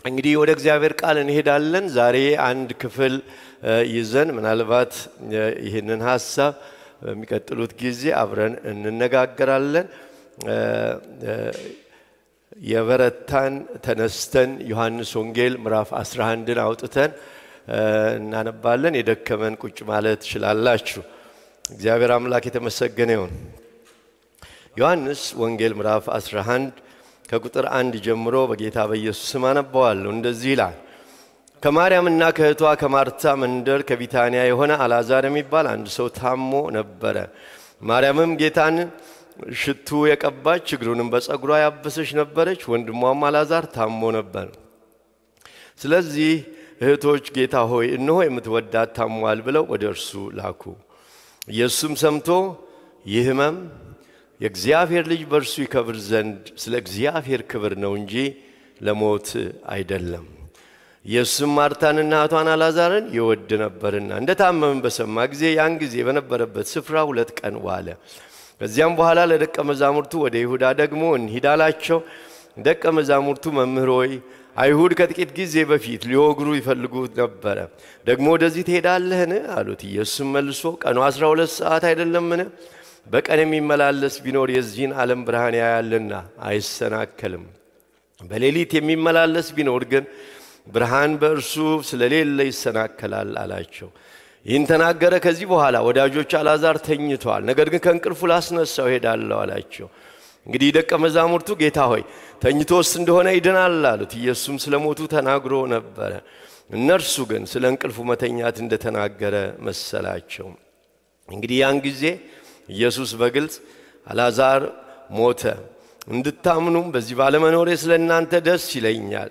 እንግዲህ ወደ እግዚአብሔር ቃል እንሄዳለን። ዛሬ አንድ ክፍል ይዘን ምናልባት ይህንን ሀሳብ በሚቀጥሉት ጊዜ አብረን እንነጋገራለን። የበረታን ተነስተን ዮሐንስ ወንጌል ምዕራፍ 11ን አውጥተን እናነባለን። የደከመን ቁጭ ማለት ትችላላችሁ። እግዚአብሔር አምላክ የተመሰገነ ይሁን። ዮሐንስ ወንጌል ምዕራፍ 11 ከቁጥር አንድ ጀምሮ በጌታ በኢየሱስ ስም አነባዋለሁ። እንደዚህ ይላል። ከማርያምና ከእህቷ ከማርታ መንደር ከቢታንያ የሆነ አልዓዛር የሚባል አንድ ሰው ታሞ ነበረ። ማርያምም ጌታን ሽቱ የቀባች እግሩንም በጸጉሯ ያበሰች ነበረች። ወንድሟም አልዓዛር ታሞ ነበር። ስለዚህ እህቶች ጌታ ሆይ እነሆ የምትወዳት ታሟል ብለው ወደ እርሱ ላኩ። ኢየሱስም ሰምቶ ይህ ሕመም የእግዚአብሔር ልጅ በእርሱ ይከብር ዘንድ ስለ እግዚአብሔር ክብር ነው እንጂ ለሞት አይደለም። ኢየሱስም ማርታንና እህቷን አልዓዛርን ይወድ ነበርና እንደ ታመምን በሰማ ጊዜ ያን ጊዜ በነበረበት ስፍራ ሁለት ቀን ዋለ። ከዚያም በኋላ ለደቀ መዛሙርቱ ወደ ይሁዳ ደግሞ እንሂድ አላቸው። ደቀ መዛሙርቱ መምህር ሆይ አይሁድ ከጥቂት ጊዜ በፊት ሊወግሩ ይፈልጉ ነበረ፣ ደግሞ ወደዚህ ትሄዳለህን? አሉት። ኢየሱስም መልሶ ቀኑ አስራ ሁለት ሰዓት አይደለምን? በቀን የሚመላለስ ቢኖር የዚህን ዓለም ብርሃን ያያልና አይሰናከልም። በሌሊት የሚመላለስ ቢኖር ግን ብርሃን በእርሱ ስለሌለ ይሰናከላል አላቸው። ይህን ተናገረ። ከዚህ በኋላ ወዳጆች አልዓዛር ተኝቷል፣ ነገር ግን ከእንቅልፉ ላስነሳው ሄዳለሁ አላቸው። እንግዲህ ደቀ መዛሙርቱ ጌታ ሆይ ተኝቶስ እንደሆነ ይድናል አሉት። ኢየሱስም ስለ ሞቱ ተናግሮ ነበረ። እነርሱ ግን ስለ እንቅልፉ መተኛት እንደተናገረ መሰላቸው። እንግዲህ ያን ጊዜ ኢየሱስ በግልጽ አልዓዛር ሞተ፣ እንድታምኑም በዚህ ባለመኖሬ ስለ እናንተ ደስ ይለኛል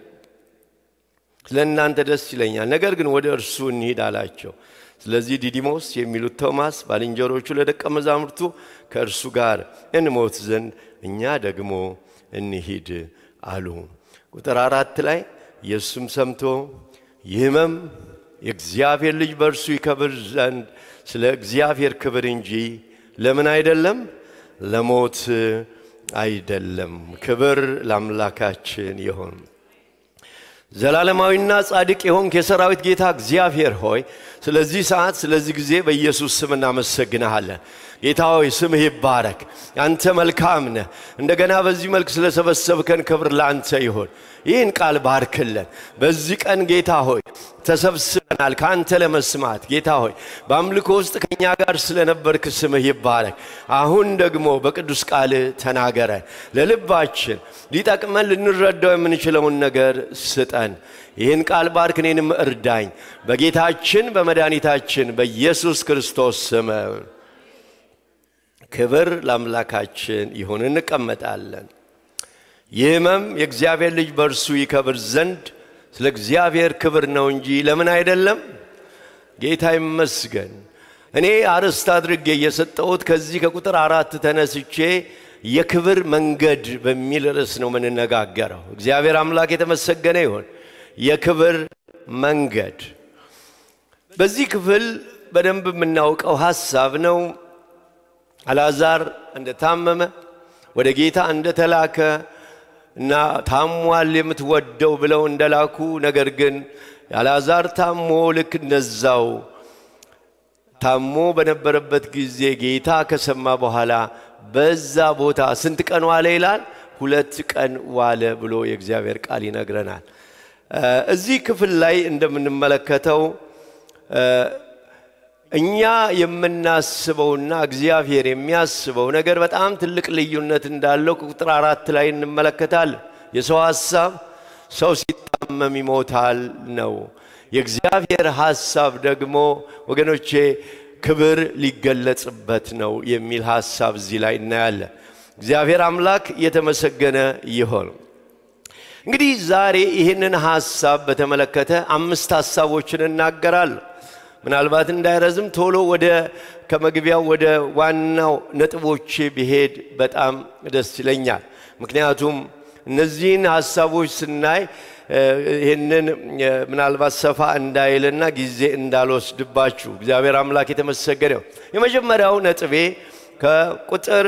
ስለ እናንተ ደስ ይለኛል፣ ነገር ግን ወደ እርሱ እንሂድ አላቸው። ስለዚህ ዲዲሞስ የሚሉት ቶማስ ባልንጀሮቹ ለደቀ መዛሙርቱ ከእርሱ ጋር እንሞት ዘንድ እኛ ደግሞ እንሂድ አሉ። ቁጥር አራት ላይ ኢየሱስም ሰምቶ ይህ ሕመም የእግዚአብሔር ልጅ በእርሱ ይከብር ዘንድ ስለ እግዚአብሔር ክብር እንጂ ለምን አይደለም? ለሞት አይደለም። ክብር ለአምላካችን ይሆን። ዘላለማዊና ጻድቅ የሆንክ የሰራዊት ጌታ እግዚአብሔር ሆይ ስለዚህ ሰዓት ስለዚህ ጊዜ በኢየሱስ ስም እናመሰግንሃለን። ጌታ ሆይ ስምህ ይባረክ። አንተ መልካም ነህ። እንደገና በዚህ መልክ ስለሰበሰብከን ክብር ለአንተ ይሁን። ይህን ቃል ባርክልን። በዚህ ቀን ጌታ ሆይ ተሰብስበናል ከአንተ ለመስማት ጌታ ሆይ በአምልኮ ውስጥ ከእኛ ጋር ስለነበርክ ስምህ ይባረክ። አሁን ደግሞ በቅዱስ ቃል ተናገረን። ለልባችን ሊጠቅመን ልንረዳው የምንችለውን ነገር ስጠን። ይህን ቃል ባርክ፣ እኔንም እርዳኝ። በጌታችን በመድኃኒታችን በኢየሱስ ክርስቶስ ስም ክብር ለአምላካችን ይሁን። እንቀመጣለን። ይህ ሕመም የእግዚአብሔር ልጅ በእርሱ ይከብር ዘንድ ስለ እግዚአብሔር ክብር ነው እንጂ ለምን አይደለም? ጌታ ይመስገን። እኔ አርዕስት አድርጌ የሰጠሁት ከዚህ ከቁጥር አራት ተነስቼ የክብር መንገድ በሚል ርዕስ ነው የምንነጋገረው። እግዚአብሔር አምላክ የተመሰገነ ይሁን። የክብር መንገድ በዚህ ክፍል በደንብ የምናውቀው ሐሳብ ነው። አልዓዛር እንደታመመ ወደ ጌታ እንደተላከ እና ታሟል የምትወደው ብለው እንደላኩ፣ ነገር ግን አልዓዛር ታሞ ልክ እንደዛው ታሞ በነበረበት ጊዜ ጌታ ከሰማ በኋላ በዛ ቦታ ስንት ቀን ዋለ ይላል? ሁለት ቀን ዋለ ብሎ የእግዚአብሔር ቃል ይነግረናል። እዚህ ክፍል ላይ እንደምንመለከተው እኛ የምናስበውና እግዚአብሔር የሚያስበው ነገር በጣም ትልቅ ልዩነት እንዳለው ከቁጥር አራት ላይ እንመለከታለን። የሰው ሐሳብ ሰው ሲታመም ይሞታል ነው። የእግዚአብሔር ሐሳብ ደግሞ ወገኖቼ ክብር ሊገለጽበት ነው የሚል ሐሳብ እዚህ ላይ እናያለን። እግዚአብሔር አምላክ የተመሰገነ ይሆን። እንግዲህ ዛሬ ይህንን ሐሳብ በተመለከተ አምስት ሐሳቦችን እናገራለሁ። ምናልባት እንዳይረዝም ቶሎ ወደ ከመግቢያው ወደ ዋናው ነጥቦቼ ብሄድ በጣም ደስ ይለኛል። ምክንያቱም እነዚህን ሐሳቦች ስናይ ይህንን ምናልባት ሰፋ እንዳይልና ጊዜ እንዳልወስድባችሁ እግዚአብሔር አምላክ የተመሰገነው። የመጀመሪያው ነጥቤ ከቁጥር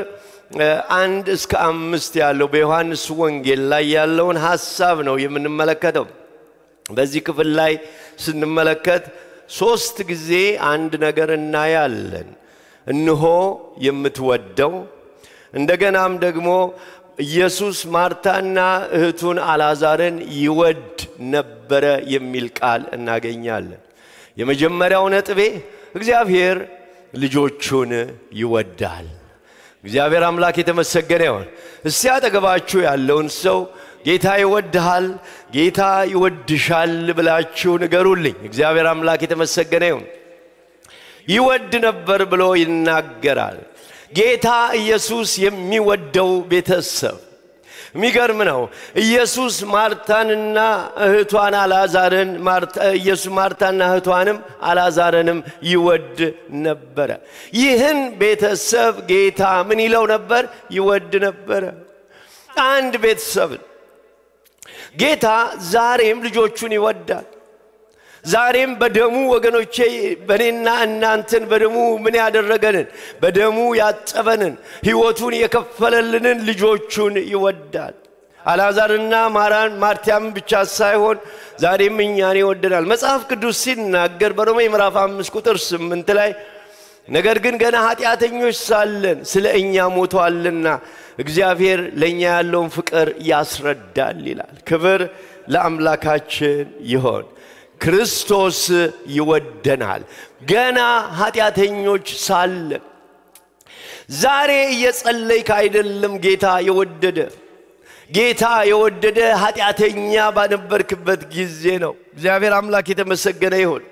አንድ እስከ አምስት ያለው በዮሐንስ ወንጌል ላይ ያለውን ሐሳብ ነው የምንመለከተው። በዚህ ክፍል ላይ ስንመለከት ሶስት ጊዜ አንድ ነገር እናያለን። እንሆ የምትወደው እንደገናም ደግሞ ኢየሱስ ማርታና እህቱን አልዓዛርን ይወድ ነበረ የሚል ቃል እናገኛለን። የመጀመሪያው ነጥቤ እግዚአብሔር ልጆቹን ይወዳል። እግዚአብሔር አምላክ የተመሰገነ ይሆን። እስቲ አጠገባችሁ ያለውን ሰው ጌታ ይወድሃል፣ ጌታ ይወድሻል ብላችሁ ንገሩልኝ። እግዚአብሔር አምላክ የተመሰገነ ይሁን። ይወድ ነበር ብሎ ይናገራል። ጌታ ኢየሱስ የሚወደው ቤተሰብ የሚገርም ነው። ኢየሱስ ማርታንና እህቷን አልዓዛርን ኢየሱስ ማርታና እህቷንም አልዓዛርንም ይወድ ነበረ። ይህን ቤተሰብ ጌታ ምን ይለው ነበር? ይወድ ነበረ። አንድ ቤተሰብን ጌታ ዛሬም ልጆቹን ይወዳል። ዛሬም በደሙ ወገኖቼ በእኔና እናንተን በደሙ ምን ያደረገንን በደሙ ያጠበንን ሕይወቱን የከፈለልንን ልጆቹን ይወዳል። አልዓዛርና ማራን ማርቲያም ብቻ ሳይሆን ዛሬም እኛን ይወደናል። መጽሐፍ ቅዱስ ሲናገር በሮሜ ምዕራፍ አምስት ቁጥር ስምንት ላይ ነገር ግን ገና ኃጢአተኞች ሳለን ስለ እኛ ሞቷልና እግዚአብሔር ለእኛ ያለውን ፍቅር ያስረዳል ይላል። ክብር ለአምላካችን ይሆን። ክርስቶስ ይወደናል ገና ኃጢአተኞች ሳለን። ዛሬ እየጸለይክ አይደለም ጌታ የወደደ ጌታ የወደደ ኃጢአተኛ ባነበርክበት ጊዜ ነው። እግዚአብሔር አምላክ የተመሰገነ ይሁን።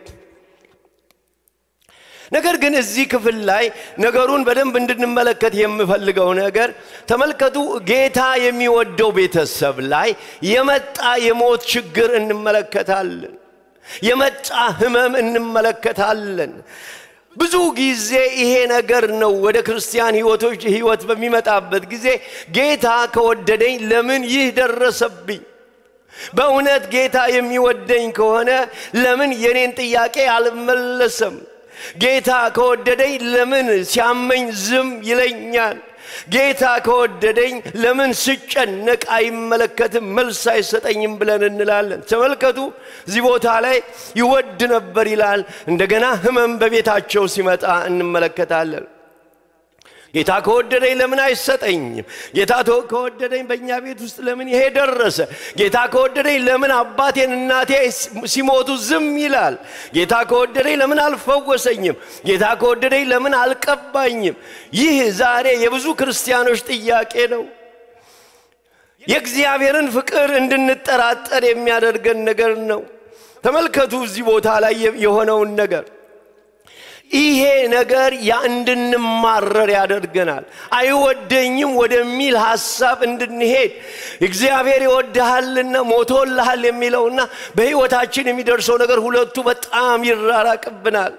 ነገር ግን እዚህ ክፍል ላይ ነገሩን በደንብ እንድንመለከት የምፈልገው ነገር ተመልከቱ። ጌታ የሚወደው ቤተሰብ ላይ የመጣ የሞት ችግር እንመለከታለን። የመጣ ህመም እንመለከታለን። ብዙ ጊዜ ይሄ ነገር ነው ወደ ክርስቲያን ህይወቶች ህይወት በሚመጣበት ጊዜ ጌታ ከወደደኝ ለምን ይህ ደረሰብኝ? በእውነት ጌታ የሚወደኝ ከሆነ ለምን የኔን ጥያቄ አልመለሰም? ጌታ ከወደደኝ ለምን ሲያመኝ ዝም ይለኛል? ጌታ ከወደደኝ ለምን ስጨነቅ አይመለከትም፣ መልስ አይሰጠኝም ብለን እንላለን። ተመልከቱ፣ እዚህ ቦታ ላይ ይወድ ነበር ይላል። እንደገና ህመም በቤታቸው ሲመጣ እንመለከታለን። ጌታ ከወደደኝ ለምን አይሰጠኝም? ጌታ ከወደደኝ በእኛ ቤት ውስጥ ለምን ይሄ ደረሰ? ጌታ ከወደደኝ ለምን አባቴን እናቴ ሲሞቱ ዝም ይላል? ጌታ ከወደደኝ ለምን አልፈወሰኝም? ጌታ ከወደደኝ ለምን አልቀባኝም? ይህ ዛሬ የብዙ ክርስቲያኖች ጥያቄ ነው። የእግዚአብሔርን ፍቅር እንድንጠራጠር የሚያደርገን ነገር ነው። ተመልከቱ እዚህ ቦታ ላይ የሆነውን ነገር ይሄ ነገር ያ እንድንማረር ያደርገናል። አይወደኝም ወደሚል ሐሳብ እንድንሄድ እግዚአብሔር ይወድሃልና ሞቶልሃል የሚለውና በሕይወታችን የሚደርሰው ነገር ሁለቱ በጣም ይራራቅብናል።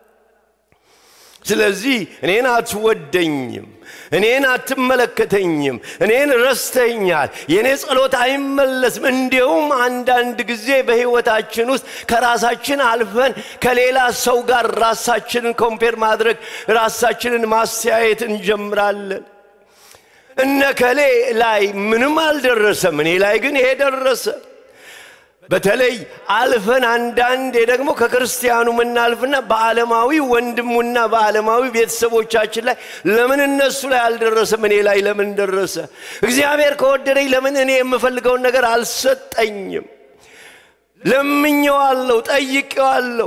ስለዚህ እኔን አትወደኝም፣ እኔን አትመለከተኝም፣ እኔን ረስተኛል፣ የእኔ ጸሎት አይመለስም። እንዲሁም አንዳንድ ጊዜ በሕይወታችን ውስጥ ከራሳችን አልፈን ከሌላ ሰው ጋር ራሳችንን ኮምፔር ማድረግ ራሳችንን ማስተያየት እንጀምራለን። እነከሌ ላይ ምንም አልደረሰም፣ እኔ ላይ ግን ይሄ ደረሰ። በተለይ አልፈን አንዳንዴ ደግሞ ከክርስቲያኑ ምናልፍና በዓለማዊ ወንድሙና በዓለማዊ ቤተሰቦቻችን ላይ ለምን እነሱ ላይ አልደረሰም እኔ ላይ ለምን ደረሰ? እግዚአብሔር ከወደደኝ ለምን እኔ የምፈልገውን ነገር አልሰጠኝም? ለምኜዋለሁ፣ ጠይቄዋለሁ።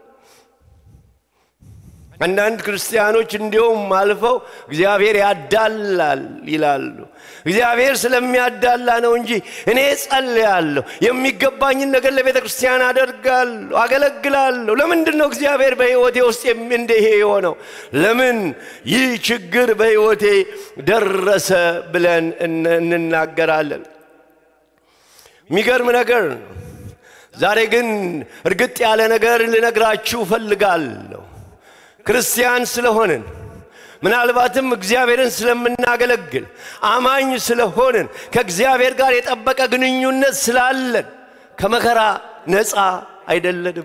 አንዳንድ ክርስቲያኖች እንዲሁም አልፈው እግዚአብሔር ያዳላል ይላሉ። እግዚአብሔር ስለሚያዳላ ነው እንጂ እኔ ጸልያለሁ፣ የሚገባኝን ነገር ለቤተ ክርስቲያን አደርጋለሁ፣ አገለግላለሁ። ለምንድን ነው እግዚአብሔር በሕይወቴ ውስጥ እንደ ይሄ የሆነው? ለምን ይህ ችግር በሕይወቴ ደረሰ ብለን እንናገራለን። የሚገርም ነገር ነው። ዛሬ ግን እርግጥ ያለ ነገር ልነግራችሁ እፈልጋለሁ። ክርስቲያን ስለሆንን ምናልባትም እግዚአብሔርን ስለምናገለግል አማኝ ስለሆንን ከእግዚአብሔር ጋር የጠበቀ ግንኙነት ስላለን ከመከራ ነፃ አይደለንም።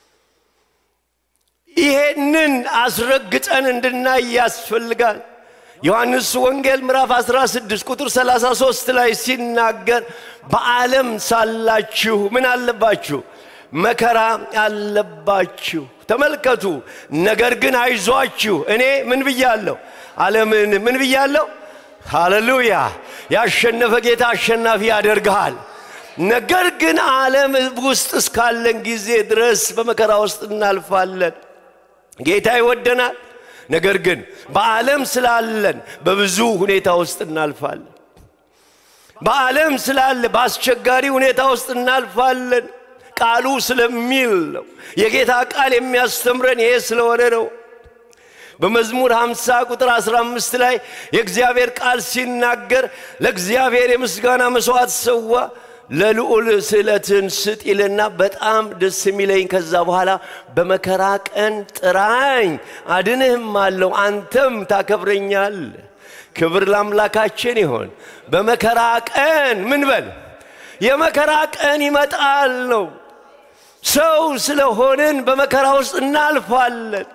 ይሄንን አስረግጠን እንድናይ ያስፈልጋል። ዮሐንስ ወንጌል ምዕራፍ 16 ቁጥር 33 ላይ ሲናገር በዓለም ሳላችሁ ምን አለባችሁ? መከራ አለባችሁ። ተመልከቱ። ነገር ግን አይዟችሁ፣ እኔ ምን ብያለሁ? ዓለምን ምን ብያለሁ? ሃሌሉያ! ያሸነፈ ጌታ አሸናፊ ያደርግሃል። ነገር ግን ዓለም ውስጥ እስካለን ጊዜ ድረስ በመከራ ውስጥ እናልፋለን። ጌታ ይወደናል። ነገር ግን በዓለም ስላለን በብዙ ሁኔታ ውስጥ እናልፋለን። በዓለም ስላለ በአስቸጋሪ ሁኔታ ውስጥ እናልፋለን። ቃሉ ስለሚል ነው። የጌታ ቃል የሚያስተምረን ይሄ ስለሆነ ነው። በመዝሙር 50 ቁጥር 15 ላይ የእግዚአብሔር ቃል ሲናገር ለእግዚአብሔር የምስጋና መስዋዕት ሰዋ ለልዑል ስዕለትን ስጥ ይልና በጣም ደስ የሚለኝ ከዛ በኋላ በመከራ ቀን ጥራኝ አድንህም አለው አንተም ታከብረኛል። ክብር ለአምላካችን ይሆን። በመከራ ቀን ምን በል የመከራ ቀን ይመጣል ነው። ሰው ስለሆንን በመከራ ውስጥ እናልፋለን።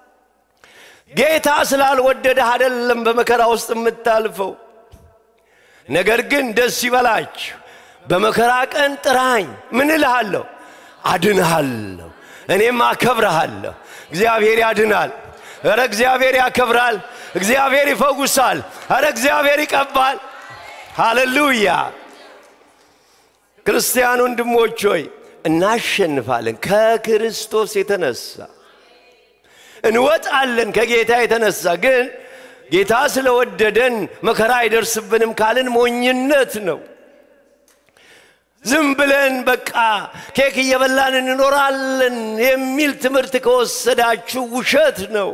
ጌታ ስላልወደደህ አይደለም በመከራ ውስጥ የምታልፈው። ነገር ግን ደስ ይበላችሁ በመከራ ቀን ጥራኝ፣ ምን እልሃለሁ? አድንሃለሁ፣ እኔም አከብረሃለሁ። እግዚአብሔር ያድናል። ኧረ እግዚአብሔር ያከብራል። እግዚአብሔር ይፈውሳል። ኧረ እግዚአብሔር ይቀባል። ሃሌሉያ! ክርስቲያን ወንድሞች ሆይ እናሸንፋለን። ከክርስቶስ የተነሳ እንወጣለን። ከጌታ የተነሳ ግን ጌታ ስለወደደን መከራ አይደርስብንም ካልን ሞኝነት ነው። ዝም ብለን በቃ ኬክ እየበላን እንኖራለን የሚል ትምህርት ከወሰዳችሁ ውሸት ነው።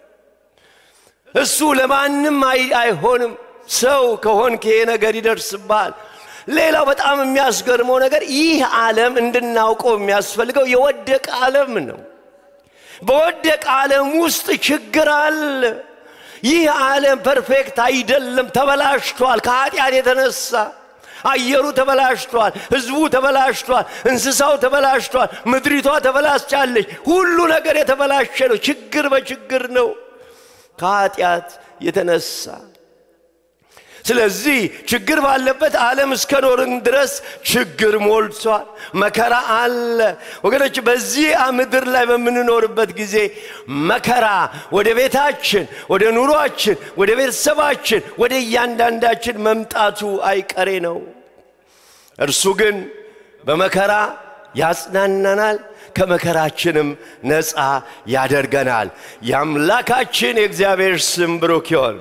እሱ ለማንም አይሆንም። ሰው ከሆንክ ይሄ ነገር ይደርስብሃል። ሌላው በጣም የሚያስገርመው ነገር ይህ ዓለም እንድናውቀው የሚያስፈልገው የወደቀ ዓለም ነው። በወደቀ ዓለም ውስጥ ችግር አለ። ይህ ዓለም ፐርፌክት አይደለም፣ ተበላሽቷል ከኃጢአት የተነሳ አየሩ ተበላሽቷል፣ ህዝቡ ተበላሽቷል፣ እንስሳው ተበላሽቷል፣ ምድሪቷ ተበላሽቻለች። ሁሉ ነገር የተበላሸ ነው። ችግር በችግር ነው ከኃጢአት የተነሳ። ስለዚህ ችግር ባለበት ዓለም እስከ ኖርን ድረስ ችግር ሞልቷል፣ መከራ አለ። ወገኖች በዚህ ምድር ላይ በምንኖርበት ጊዜ መከራ ወደ ቤታችን፣ ወደ ኑሯችን፣ ወደ ቤተሰባችን፣ ወደ እያንዳንዳችን መምጣቱ አይቀሬ ነው። እርሱ ግን በመከራ ያጽናናናል፣ ከመከራችንም ነፃ ያደርገናል። የአምላካችን የእግዚአብሔር ስም ብሩክ ይሁን።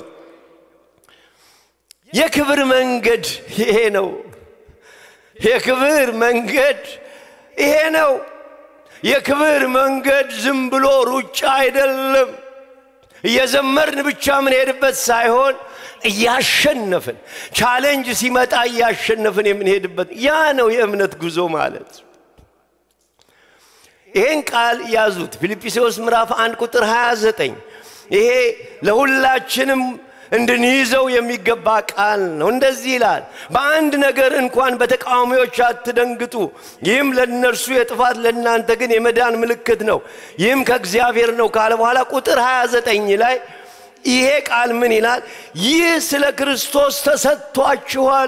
የክብር መንገድ ይሄ ነው። የክብር መንገድ ይሄ ነው። የክብር መንገድ ዝም ብሎ ሩጫ አይደለም። እየዘመርን ብቻ የምንሄድበት ሳይሆን እያሸነፍን ቻሌንጅ ሲመጣ እያሸነፍን የምንሄድበት ያ ነው የእምነት ጉዞ ማለት። ይሄን ቃል ያዙት። ፊልጵስዩስ ምዕራፍ 1 ቁጥር 29 ይሄ ለሁላችንም እንድንይዘው የሚገባ ቃል ነው። እንደዚህ ይላል፣ በአንድ ነገር እንኳን በተቃዋሚዎች አትደንግጡ። ይህም ለእነርሱ የጥፋት ለእናንተ ግን የመዳን ምልክት ነው። ይህም ከእግዚአብሔር ነው ካለ በኋላ ቁጥር 29 ላይ ይሄ ቃል ምን ይላል? ይህ ስለ ክርስቶስ ተሰጥቷችኋል፣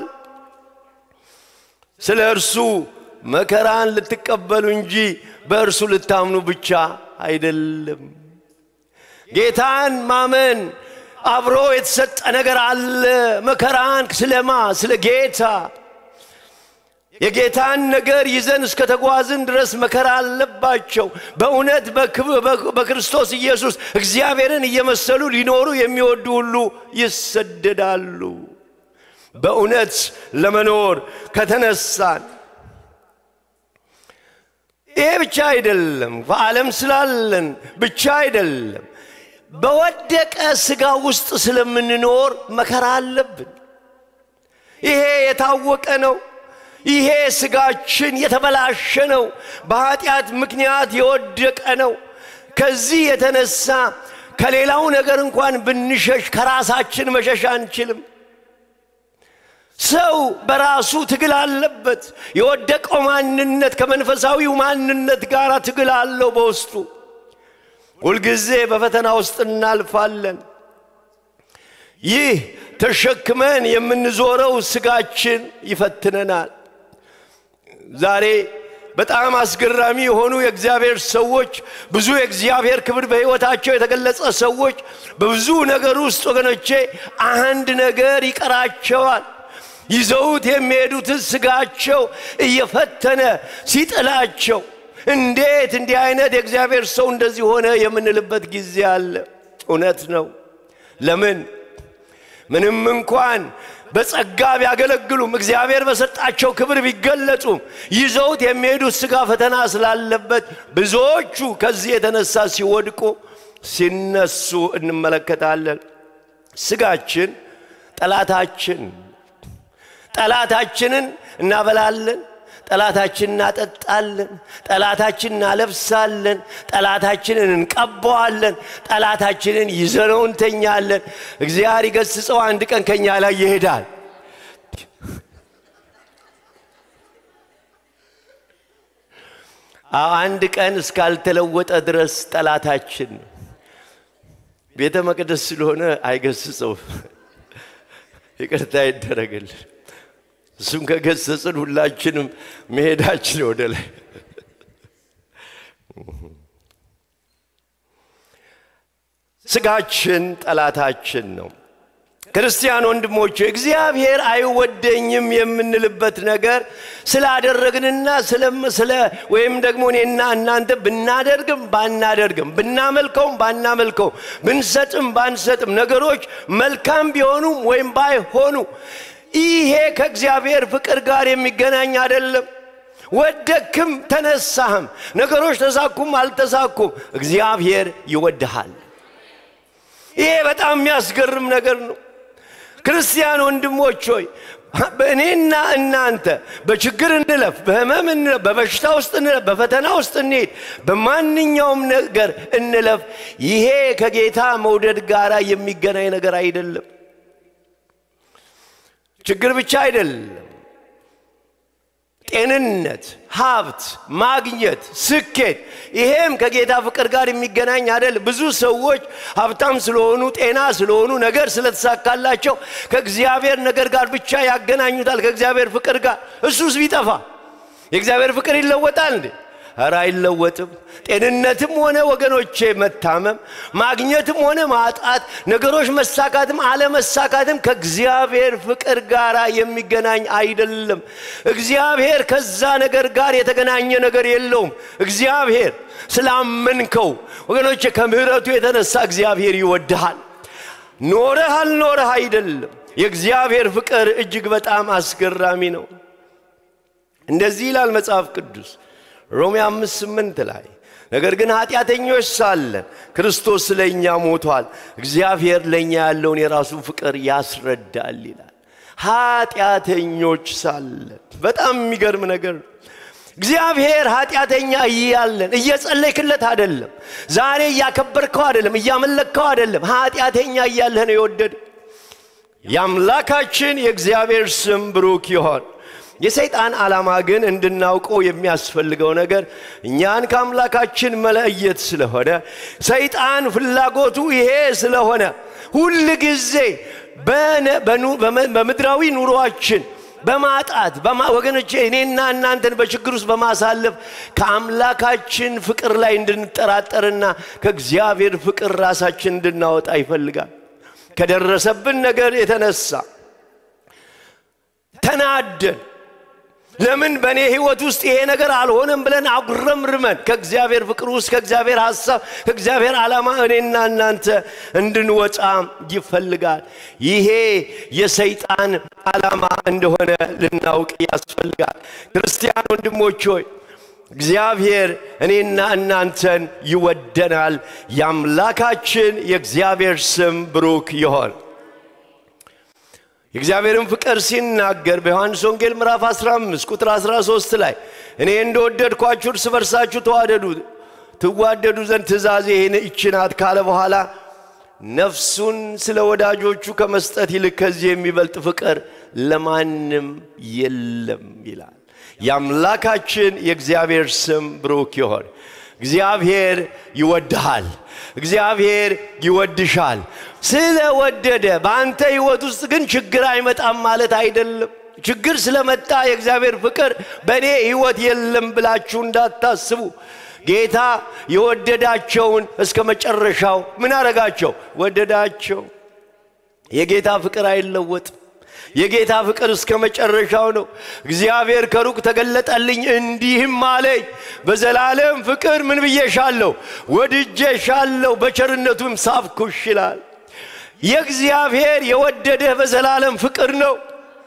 ስለ እርሱ መከራን ልትቀበሉ እንጂ በእርሱ ልታምኑ ብቻ አይደለም። ጌታን ማመን አብሮ የተሰጠ ነገር አለ። መከራን ስለማ ስለ ጌታ የጌታን ነገር ይዘን እስከ ተጓዝን ድረስ መከራ አለባቸው። በእውነት በክርስቶስ ኢየሱስ እግዚአብሔርን እየመሰሉ ሊኖሩ የሚወዱ ሁሉ ይሰደዳሉ። በእውነት ለመኖር ከተነሳን ይሄ ብቻ አይደለም፣ በዓለም ስላለን ብቻ አይደለም። በወደቀ ሥጋ ውስጥ ስለምንኖር መከራ አለብን። ይሄ የታወቀ ነው። ይሄ ሥጋችን የተበላሸ ነው። በኃጢአት ምክንያት የወደቀ ነው። ከዚህ የተነሳ ከሌላው ነገር እንኳን ብንሸሽ ከራሳችን መሸሽ አንችልም። ሰው በራሱ ትግል አለበት። የወደቀው ማንነት ከመንፈሳዊው ማንነት ጋር ትግል አለው በውስጡ። ሁልጊዜ በፈተና ውስጥ እናልፋለን። ይህ ተሸክመን የምንዞረው ስጋችን ይፈትነናል። ዛሬ በጣም አስገራሚ የሆኑ የእግዚአብሔር ሰዎች ብዙ የእግዚአብሔር ክብር በሕይወታቸው የተገለጸ ሰዎች በብዙ ነገር ውስጥ ወገኖቼ አንድ ነገር ይቀራቸዋል። ይዘውት የሚሄዱትን ስጋቸው እየፈተነ ሲጥላቸው እንዴት እንዲህ አይነት የእግዚአብሔር ሰው እንደዚህ ሆነ የምንልበት ጊዜ አለ። እውነት ነው። ለምን ምንም እንኳን በጸጋ ቢያገለግሉም እግዚአብሔር በሰጣቸው ክብር ቢገለጹም ይዘውት የሚሄዱት ስጋ ፈተና ስላለበት ብዙዎቹ ከዚህ የተነሳ ሲወድቁ ሲነሱ እንመለከታለን። ስጋችን ጠላታችን ጠላታችንን እናበላለን፣ ጠላታችንን እናጠጣለን፣ ጠላታችንን እናለብሳለን፣ ጠላታችንን እንቀባዋለን፣ ጠላታችንን ይዘነው እንተኛለን። እግዚአብሔር ይገስጸው አንድ ቀን ከኛ ላይ ይሄዳል። አንድ ቀን እስካልተለወጠ ድረስ ጠላታችን ነው። ቤተ መቅደስ ስለሆነ አይገስጸው፣ ይቅርታ ይደረግልን። እሱም ከገሰጽን ሁላችንም መሄዳችን ወደ ላይ ስጋችን ጠላታችን ነው። ክርስቲያን ወንድሞች እግዚአብሔር አይወደኝም የምንልበት ነገር ስላደረግንና ስለ ወይም ደግሞ እኔና እናንተ ብናደርግም ባናደርግም ብናመልከውም ባናመልከው ብንሰጥም ባንሰጥም ነገሮች መልካም ቢሆኑም ወይም ባይሆኑ ይሄ ከእግዚአብሔር ፍቅር ጋር የሚገናኝ አይደለም። ወደክም ተነሳህም ነገሮች ተሳኩም አልተሳኩም እግዚአብሔር ይወድሃል። ይሄ በጣም የሚያስገርም ነገር ነው። ክርስቲያን ወንድሞች ሆይ በእኔና እናንተ በችግር እንለፍ፣ በህመም እንለፍ፣ በበሽታ ውስጥ እንለፍ፣ በፈተና ውስጥ እንሄድ፣ በማንኛውም ነገር እንለፍ። ይሄ ከጌታ መውደድ ጋር የሚገናኝ ነገር አይደለም። ችግር ብቻ አይደለም። ጤንነት፣ ሀብት ማግኘት፣ ስኬት፣ ይሄም ከጌታ ፍቅር ጋር የሚገናኝ አይደል። ብዙ ሰዎች ሀብታም ስለሆኑ፣ ጤና ስለሆኑ፣ ነገር ስለተሳካላቸው ከእግዚአብሔር ነገር ጋር ብቻ ያገናኙታል፣ ከእግዚአብሔር ፍቅር ጋር። እሱስ ቢጠፋ የእግዚአብሔር ፍቅር ይለወጣል እንዴ? ኧረ አይለወጥም። ጤንነትም ሆነ ወገኖቼ መታመም፣ ማግኘትም ሆነ ማጣት፣ ነገሮች መሳካትም አለመሳካትም ከእግዚአብሔር ፍቅር ጋር የሚገናኝ አይደለም። እግዚአብሔር ከዛ ነገር ጋር የተገናኘ ነገር የለውም። እግዚአብሔር ስላመንከው ወገኖቼ ከምሕረቱ የተነሳ እግዚአብሔር ይወድሃል። ኖረህ አልኖረህ አይደለም። የእግዚአብሔር ፍቅር እጅግ በጣም አስገራሚ ነው። እንደዚህ ይላል መጽሐፍ ቅዱስ ሮሜ አምስት ስምንት ላይ ነገር ግን ኃጢአተኞች ሳለን ክርስቶስ ስለ እኛ ሞቷል፣ እግዚአብሔር ለእኛ ያለውን የራሱን ፍቅር ያስረዳል ይላል። ኃጢአተኞች ሳለን በጣም የሚገርም ነገር ነው። እግዚአብሔር ኃጢአተኛ እያለን እየጸለይክለት አይደለም፣ ዛሬ እያከበርከው አይደለም፣ እያመለከው አይደለም። ኃጢአተኛ እያለህ ነው የወደድ የአምላካችን የእግዚአብሔር ስም ብሩክ ይሆን። የሰይጣን ዓላማ ግን እንድናውቀው የሚያስፈልገው ነገር እኛን ከአምላካችን መለየት ስለሆነ ሰይጣን ፍላጎቱ ይሄ ስለሆነ ሁል ጊዜ በምድራዊ ኑሯችን በማጣት ወገኖቼ እኔና እናንተን በችግር ውስጥ በማሳለፍ ከአምላካችን ፍቅር ላይ እንድንጠራጠርና ከእግዚአብሔር ፍቅር ራሳችን እንድናወጣ ይፈልጋል። ከደረሰብን ነገር የተነሳ ተናደን ለምን በእኔ ህይወት ውስጥ ይሄ ነገር አልሆነም ብለን አጉረምርመን ከእግዚአብሔር ፍቅር ውስጥ ከእግዚአብሔር ሐሳብ ከእግዚአብሔር ዓላማ እኔና እናንተ እንድንወጣ ይፈልጋል። ይሄ የሰይጣን ዓላማ እንደሆነ ልናውቅ ያስፈልጋል። ክርስቲያን ወንድሞች ሆይ እግዚአብሔር እኔና እናንተን ይወደናል። የአምላካችን የእግዚአብሔር ስም ብሩክ ይሆን። የእግዚአብሔርን ፍቅር ሲናገር በዮሐንስ ወንጌል ምዕራፍ 15 ቁጥር 13 ላይ እኔ እንደወደድኳችሁ እርስ በርሳችሁ ተዋደዱ ትዋደዱ ዘንድ ትእዛዜ ይህን ይችናት ካለ በኋላ ነፍሱን ስለ ወዳጆቹ ከመስጠት ይልቅ ከዚህ የሚበልጥ ፍቅር ለማንም የለም ይላል። የአምላካችን የእግዚአብሔር ስም ብሩክ ይሆን። እግዚአብሔር ይወድሃል። እግዚአብሔር ይወድሻል። ስለወደደ በአንተ ህይወት ውስጥ ግን ችግር አይመጣም ማለት አይደለም። ችግር ስለመጣ የእግዚአብሔር ፍቅር በእኔ ህይወት የለም ብላችሁ እንዳታስቡ። ጌታ የወደዳቸውን እስከ መጨረሻው ምን አረጋቸው? ወደዳቸው። የጌታ ፍቅር አይለወጥም። የጌታ ፍቅር እስከ መጨረሻው ነው። እግዚአብሔር ከሩቅ ተገለጠልኝ እንዲህም አለኝ፣ በዘላለም ፍቅር ምን ብዬሻለሁ? ወድጄሻለሁ፣ በቸርነቱም ሳብኩሽ ይላል። የእግዚአብሔር የወደደህ በዘላለም ፍቅር ነው።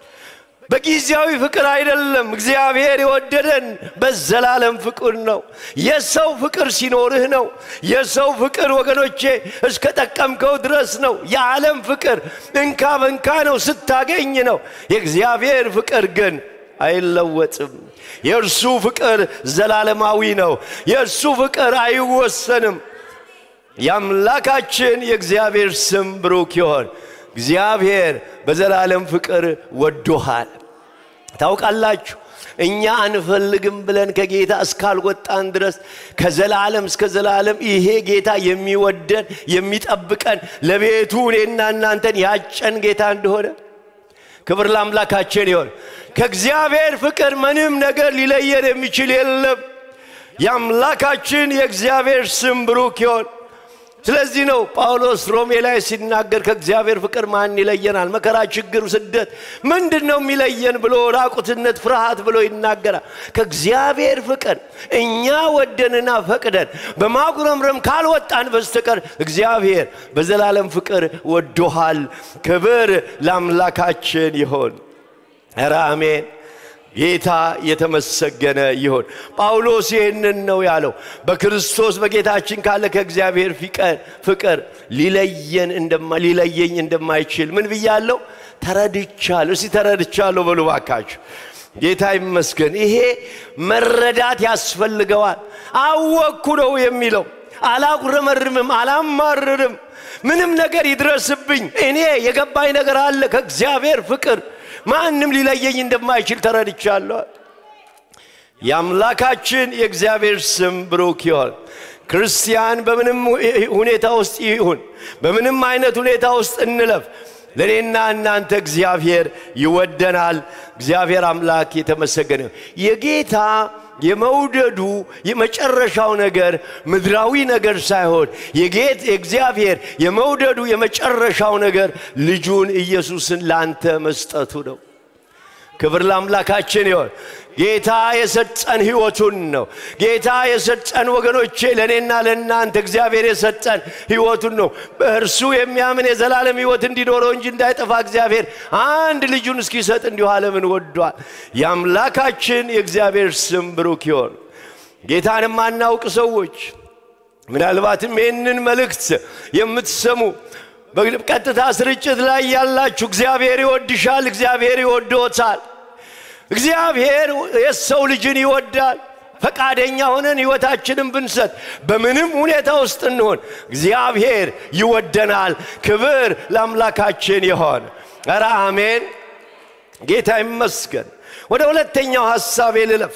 በጊዜያዊ ፍቅር አይደለም። እግዚአብሔር የወደደን በዘላለም ፍቅር ነው። የሰው ፍቅር ሲኖርህ ነው። የሰው ፍቅር ወገኖቼ እስከ ጠቀምከው ድረስ ነው። የዓለም ፍቅር እንካ በንካ ነው፣ ስታገኝ ነው። የእግዚአብሔር ፍቅር ግን አይለወጥም። የእርሱ ፍቅር ዘላለማዊ ነው። የእርሱ ፍቅር አይወሰንም። የአምላካችን የእግዚአብሔር ስም ብሩክ ይሆን። እግዚአብሔር በዘላለም ፍቅር ወዶሃል። ታውቃላችሁ እኛ አንፈልግም ብለን ከጌታ እስካልወጣን ድረስ ከዘላለም እስከ ዘላለም ይሄ ጌታ የሚወደን የሚጠብቀን ለቤቱ እኔና እናንተን ያጨን ጌታ እንደሆነ ክብር ለአምላካችን ይሆን። ከእግዚአብሔር ፍቅር ምንም ነገር ሊለየን የሚችል የለም። የአምላካችን የእግዚአብሔር ስም ብሩክ ይሆን። ስለዚህ ነው ጳውሎስ ሮሜ ላይ ሲናገር ከእግዚአብሔር ፍቅር ማን ይለየናል? መከራ፣ ችግር፣ ስደት ምንድን ነው የሚለየን ብሎ ራቁትነት፣ ፍርሃት ብሎ ይናገራል። ከእግዚአብሔር ፍቅር እኛ ወደንና ፈቅደን በማጉረምረም ካልወጣን በስተቀር እግዚአብሔር በዘላለም ፍቅር ወዶሃል። ክብር ለአምላካችን ይሆን። ኧረ አሜን። ጌታ የተመሰገነ ይሁን። ጳውሎስ ይህንን ነው ያለው። በክርስቶስ በጌታችን ካለ ከእግዚአብሔር ፍቅር ሊለየን ሊለየኝ እንደማይችል ምን ብያለሁ? ተረድቻለሁ። እስቲ ተረድቻለሁ በሉ ባካችሁ። ጌታ ይመስገን። ይሄ መረዳት ያስፈልገዋል። አወቅኩ ነው የሚለው። አላጉረመርምም፣ አላማርርም። ምንም ነገር ይድረስብኝ፣ እኔ የገባኝ ነገር አለ ከእግዚአብሔር ፍቅር ማንም ሊለየኝ እንደማይችል ተረድቻለሁ። የአምላካችን የእግዚአብሔር ስም ብሩክ ይሆን። ክርስቲያን በምንም ሁኔታ ውስጥ ይሁን፣ በምንም አይነት ሁኔታ ውስጥ እንለፍ፣ ለእኔና እናንተ እግዚአብሔር ይወደናል። እግዚአብሔር አምላክ የተመሰገነ የጌታ የመውደዱ የመጨረሻው ነገር ምድራዊ ነገር ሳይሆን የጌት የእግዚአብሔር የመውደዱ የመጨረሻው ነገር ልጁን ኢየሱስን ላንተ መስጠቱ ነው። ክብር ለአምላካችን ይሆን። ጌታ የሰጠን ሕይወቱን ነው። ጌታ የሰጠን ወገኖቼ፣ ለእኔና ለእናንተ እግዚአብሔር የሰጠን ሕይወቱን ነው። በእርሱ የሚያምን የዘላለም ሕይወት እንዲኖረው እንጂ እንዳይጠፋ እግዚአብሔር አንድ ልጁን እስኪሰጥ እንዲሁ ዓለምን ወዷል። የአምላካችን የእግዚአብሔር ስም ብሩክ ይሆን። ጌታን የማናውቅ ሰዎች ምናልባትም ይህንን መልእክት የምትሰሙ በቀጥታ ስርጭት ላይ ያላችሁ እግዚአብሔር ይወድሻል፣ እግዚአብሔር ይወዶታል። እግዚአብሔር የሰው ልጅን ይወዳል። ፈቃደኛ ሆነን ሕይወታችንን ብንሰጥ በምንም ሁኔታ ውስጥ እንሆን እግዚአብሔር ይወደናል። ክብር ለአምላካችን ይሆን። ኧረ አሜን። ጌታ ይመስገን። ወደ ሁለተኛው ሐሳቤ ልለፍ።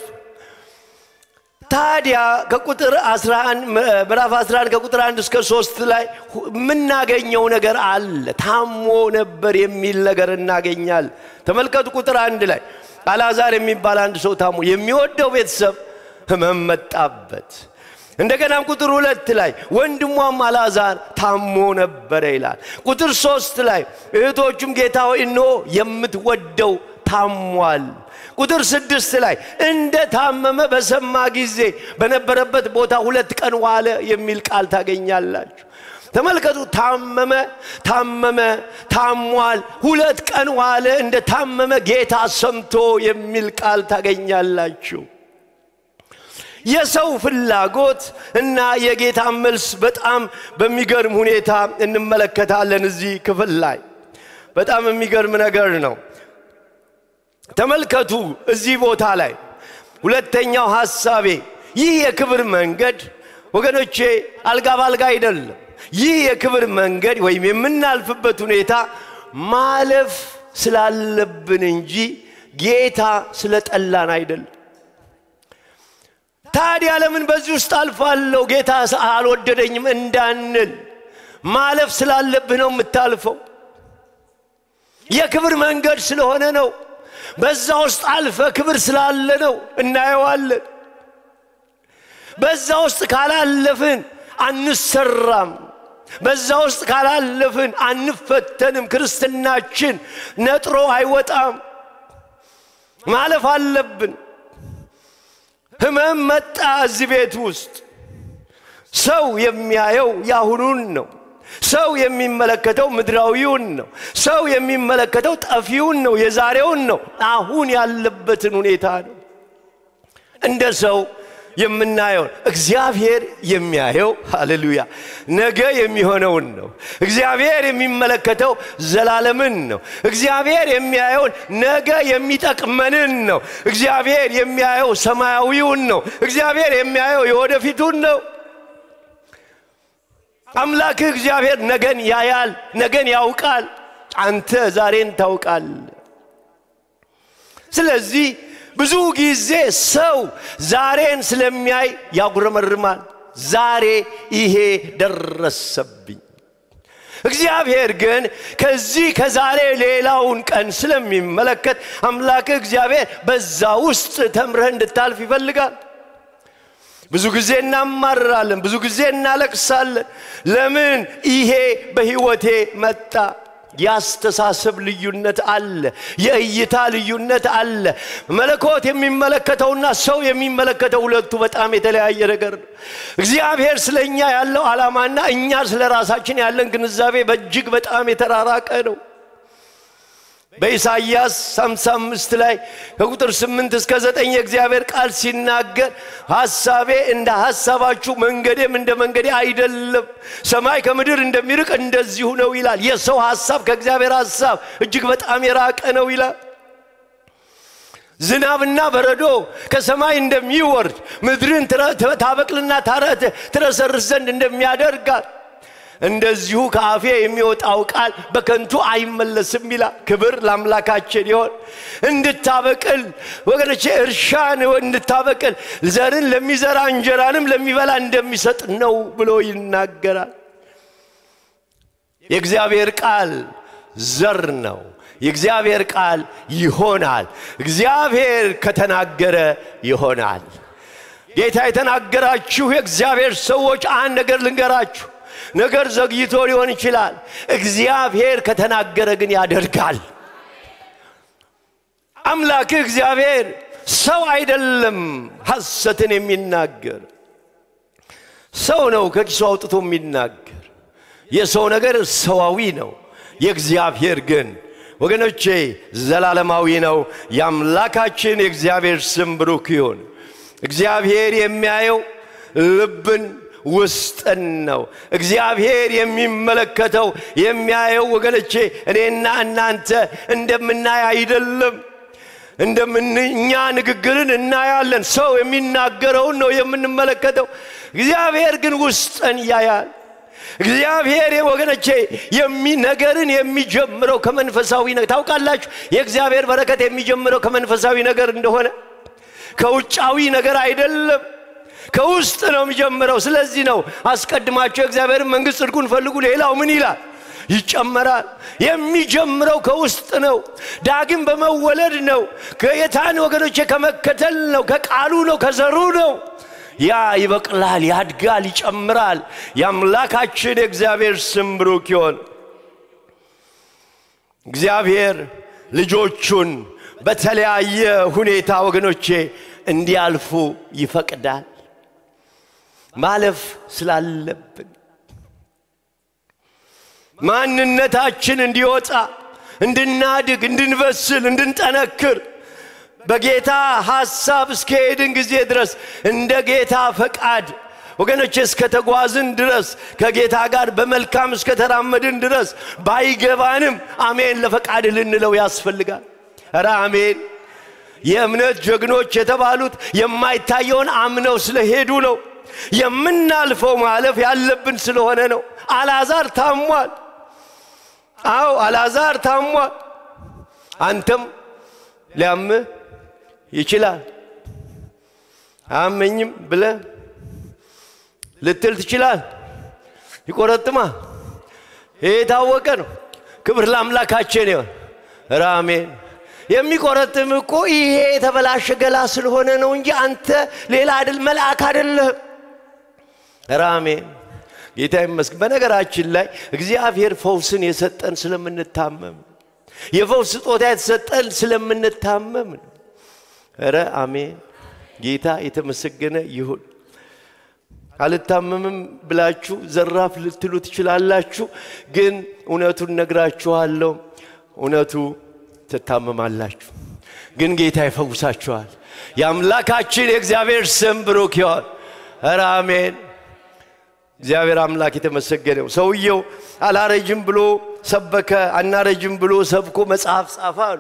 ታዲያ ከቁጥር 11 ምዕራፍ 11 ከቁጥር 1 እስከ 3 ላይ የምናገኘው ነገር አለ። ታሞ ነበር የሚል ነገር እናገኛል። ተመልከቱ ቁጥር አንድ ላይ አልዓዛር የሚባል አንድ ሰው ታሞ የሚወደው ቤተሰብ ህመም መጣበት። እንደገናም ቁጥር ሁለት ላይ ወንድሟም አልዓዛር ታሞ ነበረ ይላል። ቁጥር ሶስት ላይ እህቶቹም ጌታ ሆይ እነሆ የምትወደው ታሟል። ቁጥር ስድስት ላይ እንደ ታመመ በሰማ ጊዜ በነበረበት ቦታ ሁለት ቀን ዋለ የሚል ቃል ታገኛላችሁ። ተመልከቱ። ታመመ፣ ታመመ፣ ታሟል፣ ሁለት ቀን ዋለ፣ እንደ ታመመ ጌታ ሰምቶ የሚል ቃል ታገኛላችሁ። የሰው ፍላጎት እና የጌታ መልስ በጣም በሚገርም ሁኔታ እንመለከታለን። እዚህ ክፍል ላይ በጣም የሚገርም ነገር ነው። ተመልከቱ። እዚህ ቦታ ላይ ሁለተኛው ሐሳቤ ይህ የክብር መንገድ ወገኖቼ አልጋ ባልጋ አይደለም። ይህ የክብር መንገድ ወይም የምናልፍበት ሁኔታ ማለፍ ስላለብን እንጂ ጌታ ስለጠላን አይደለም። ታዲያ ለምን በዚህ ውስጥ አልፋለሁ ጌታ አልወደደኝም እንዳንል ማለፍ ስላለብህ ነው የምታልፈው። የክብር መንገድ ስለሆነ ነው። በዛ ውስጥ አልፈ ክብር ስላለ ነው እናየዋለን። በዛ ውስጥ ካላለፍን አንሰራም። በዛ ውስጥ ካላለፍን አንፈተንም። ክርስትናችን ነጥሮ አይወጣም። ማለፍ አለብን። ህመም መጣ እዚህ ቤት ውስጥ ሰው የሚያየው ያሁኑን ነው። ሰው የሚመለከተው ምድራዊውን ነው። ሰው የሚመለከተው ጠፊውን ነው፣ የዛሬውን ነው፣ አሁን ያለበትን ሁኔታ ነው። እንደ ሰው የምናየውን እግዚአብሔር የሚያየው ሃሌሉያ ነገ የሚሆነውን ነው። እግዚአብሔር የሚመለከተው ዘላለምን ነው። እግዚአብሔር የሚያየውን ነገ የሚጠቅመንን ነው። እግዚአብሔር የሚያየው ሰማያዊውን ነው። እግዚአብሔር የሚያየው የወደፊቱን ነው። አምላክህ እግዚአብሔር ነገን ያያል፣ ነገን ያውቃል። አንተ ዛሬን ታውቃል። ስለዚህ ብዙ ጊዜ ሰው ዛሬን ስለሚያይ ያጉረመርማል። ዛሬ ይሄ ደረሰብኝ። እግዚአብሔር ግን ከዚህ ከዛሬ ሌላውን ቀን ስለሚመለከት አምላክህ እግዚአብሔር በዛ ውስጥ ተምረህ እንድታልፍ ይፈልጋል። ብዙ ጊዜ እናማርራለን፣ ብዙ ጊዜ እናለቅሳለን። ለምን ይሄ በሕይወቴ መጣ? የአስተሳሰብ ልዩነት አለ፣ የእይታ ልዩነት አለ። መለኮት የሚመለከተውና ሰው የሚመለከተው ሁለቱ በጣም የተለያየ ነገር ነው። እግዚአብሔር ስለ እኛ ያለው ዓላማና እኛ ስለ ራሳችን ያለን ግንዛቤ በእጅግ በጣም የተራራቀ ነው። በኢሳይያስ 55 ላይ ከቁጥር 8 እስከ 9 የእግዚአብሔር ቃል ሲናገር ሐሳቤ እንደ ሐሳባችሁ መንገዴም እንደ መንገዴ አይደለም፣ ሰማይ ከምድር እንደሚርቅ እንደዚሁ ነው ይላል። የሰው ሐሳብ ከእግዚአብሔር ሐሳብ እጅግ በጣም የራቀ ነው ይላል። ዝናብና በረዶ ከሰማይ እንደሚወርድ ምድርን ታበቅልና ትረሰርስ ዘንድ እንደሚያደርጋት እንደዚሁ ከአፌ የሚወጣው ቃል በከንቱ አይመለስም ይላል። ክብር ለአምላካችን ይሆን። እንድታበቅል ወገኖቼ፣ እርሻን እንድታበቅል ዘርን ለሚዘራ እንጀራንም ለሚበላ እንደሚሰጥ ነው ብሎ ይናገራል። የእግዚአብሔር ቃል ዘር ነው። የእግዚአብሔር ቃል ይሆናል። እግዚአብሔር ከተናገረ ይሆናል። ጌታ የተናገራችሁ የእግዚአብሔር ሰዎች አንድ ነገር ልንገራችሁ። ነገር ዘግይቶ ሊሆን ይችላል። እግዚአብሔር ከተናገረ ግን ያደርጋል። አምላክህ እግዚአብሔር ሰው አይደለም ሐሰትን የሚናገር ሰው ነው ከኪሱ አውጥቶ የሚናገር የሰው ነገር ሰዋዊ ነው። የእግዚአብሔር ግን ወገኖቼ ዘላለማዊ ነው። የአምላካችን የእግዚአብሔር ስም ብሩክ ይሁን። እግዚአብሔር የሚያየው ልብን ውስጥን ነው። እግዚአብሔር የሚመለከተው የሚያየው ወገኖቼ እኔና እናንተ እንደምናይ አይደለም። እንደምንኛ ንግግርን እናያለን። ሰው የሚናገረውን ነው የምንመለከተው። እግዚአብሔር ግን ውስጥን ያያል። እግዚአብሔር ወገኖቼ ነገርን የሚጀምረው ከመንፈሳዊ ነገር ታውቃላችሁ። የእግዚአብሔር በረከት የሚጀምረው ከመንፈሳዊ ነገር እንደሆነ ከውጫዊ ነገር አይደለም። ከውስጥ ነው የሚጀምረው። ስለዚህ ነው አስቀድማቸው የእግዚአብሔርን መንግሥት ጽድቁን ፈልጉ፣ ሌላው ምን ይላል ይጨመራል። የሚጀምረው ከውስጥ ነው። ዳግም በመወለድ ነው። ከጌታን ወገኖቼ ከመከተል ነው። ከቃሉ ነው፣ ከዘሩ ነው። ያ ይበቅላል፣ ያድጋል፣ ይጨምራል። የአምላካችን የእግዚአብሔር ስም ብሩክ ይሆን። እግዚአብሔር ልጆቹን በተለያየ ሁኔታ ወገኖቼ እንዲያልፉ ይፈቅዳል። ማለፍ ስላለብን ማንነታችን እንዲወጣ፣ እንድናድግ፣ እንድንበስል፣ እንድንጠነክር በጌታ ሐሳብ እስከሄድን ጊዜ ድረስ እንደ ጌታ ፈቃድ ወገኖቼ እስከተጓዝን ድረስ ከጌታ ጋር በመልካም እስከተራመድን ድረስ ባይገባንም አሜን ለፈቃድ ልንለው ያስፈልጋል። ኧረ አሜን። የእምነት ጀግኖች የተባሉት የማይታየውን አምነው ስለሄዱ ነው። የምናልፈው ማለፍ ያለብን ስለሆነ ነው። አልዓዛር ታሟል። አዎ አልዓዛር ታሟል። አንተም ሊያምህ ይችላል። አያመኝም ብለ ልትል ትችላል። ይቆረጥማ። ይህ የታወቀ ነው። ክብር ለአምላካችን ይሆን። ራሜን የሚቆረጥም እኮ ይሄ የተበላሸ ገላ ስለሆነ ነው እንጂ አንተ ሌላ አይደል መልአክ አይደለህም። ራሜን ጌታ ይመስገን። በነገራችን ላይ እግዚአብሔር ፈውስን የሰጠን ስለምንታመም የፈውስ ስጦታ የተሰጠን ስለምንታመም ነው። ረ አሜን። ጌታ የተመሰገነ ይሁን። አልታመምም ብላችሁ ዘራፍ ልትሉ ትችላላችሁ፣ ግን እውነቱን ነግራችኋለሁ። እውነቱ ትታመማላችሁ፣ ግን ጌታ ይፈውሳችኋል። የአምላካችን የእግዚአብሔር ስም ብሩክ ይሆን። ኧረ አሜን። እግዚአብሔር አምላክ የተመሰገነው። ሰውየው አላረጅም ብሎ ሰበከ፣ አናረጅም ብሎ ሰብኮ መጽሐፍ ጻፈ አሉ።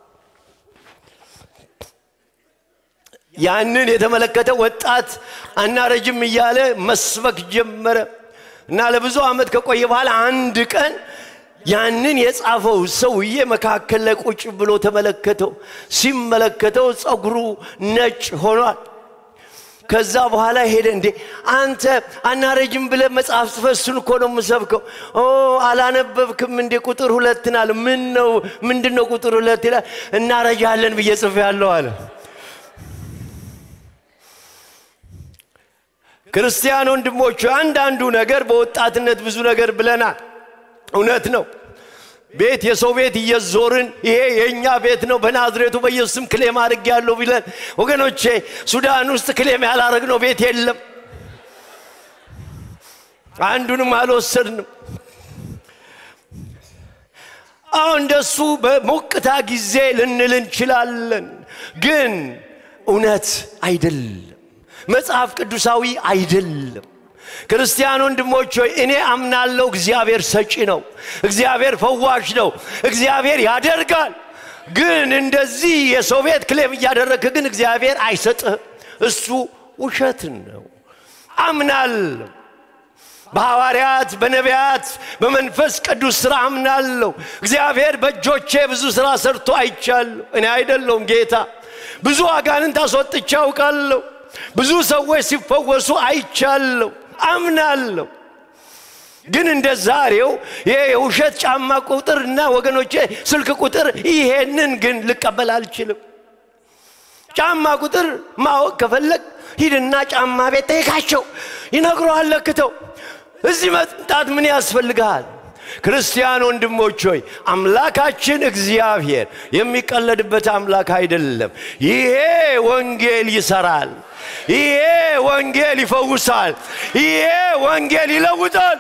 ያንን የተመለከተ ወጣት አናረጅም እያለ መስበክ ጀመረ እና ለብዙ ዓመት ከቆየ በኋላ አንድ ቀን ያንን የጻፈው ሰውዬ መካከል ላይ ቁጭ ብሎ ተመለከተው። ሲመለከተው ፀጉሩ ነጭ ሆኗል። ከዛ በኋላ ሄደ። እንዴ አንተ አናረጅም ብለ መጽሐፍ ጽፈ እሱን እኮ ነው የምሰብከው። ኦ አላነበብክም እንዴ? ቁጥር ሁለት ናል። ምን ነው ምንድን ነው ቁጥር ሁለት ይላል። እናረጃለን ብዬ ጽፌ ያለው አለ። ክርስቲያን ወንድሞቹ አንዳንዱ ነገር በወጣትነት ብዙ ነገር ብለናል። እውነት ነው። ቤት የሰው ቤት እየዞርን ይሄ የእኛ ቤት ነው በናዝሬቱ በኢየሱስም ክሌም አድርግ ያለው ቢለን ወገኖቼ፣ ሱዳን ውስጥ ክሌም ያላረግነው ቤት የለም። አንዱንም አልወሰድንም። አሁን እንደሱ በሞቅታ ጊዜ ልንል እንችላለን፣ ግን እውነት አይደለም። መጽሐፍ ቅዱሳዊ አይደለም። ክርስቲያን ወንድሞች ሆይ እኔ አምናለሁ፣ እግዚአብሔር ሰጪ ነው፣ እግዚአብሔር ፈዋሽ ነው፣ እግዚአብሔር ያደርጋል። ግን እንደዚህ የሰው ቤት ክሌም እያደረግክ ግን እግዚአብሔር አይሰጥህም። እሱ ውሸት ነው። አምናለሁ በሐዋርያት በነቢያት በመንፈስ ቅዱስ ሥራ አምናለሁ። እግዚአብሔር በእጆቼ ብዙ ሥራ ሰርቶ አይቻለሁ። እኔ አይደለሁም ጌታ። ብዙ አጋንንት አስወጥቼ አውቃለሁ። ብዙ ሰዎች ሲፈወሱ አይቻለሁ፣ አምናለሁ። ግን እንደ ዛሬው ይሄ የውሸት ጫማ ቁጥር እና ወገኖቼ ስልክ ቁጥር ይሄንን ግን ልቀበል አልችልም። ጫማ ቁጥር ማወቅ ከፈለግ ሂድና ጫማ ቤት ጠይቃቸው፣ ይነግረዋል ለክተው። እዚህ መምጣት ምን ያስፈልግሃል? ክርስቲያን ወንድሞች ሆይ አምላካችን እግዚአብሔር የሚቀለድበት አምላክ አይደለም። ይሄ ወንጌል ይሰራል። ይሄ ወንጌል ይፈውሳል። ይሄ ወንጌል ይለውጣል።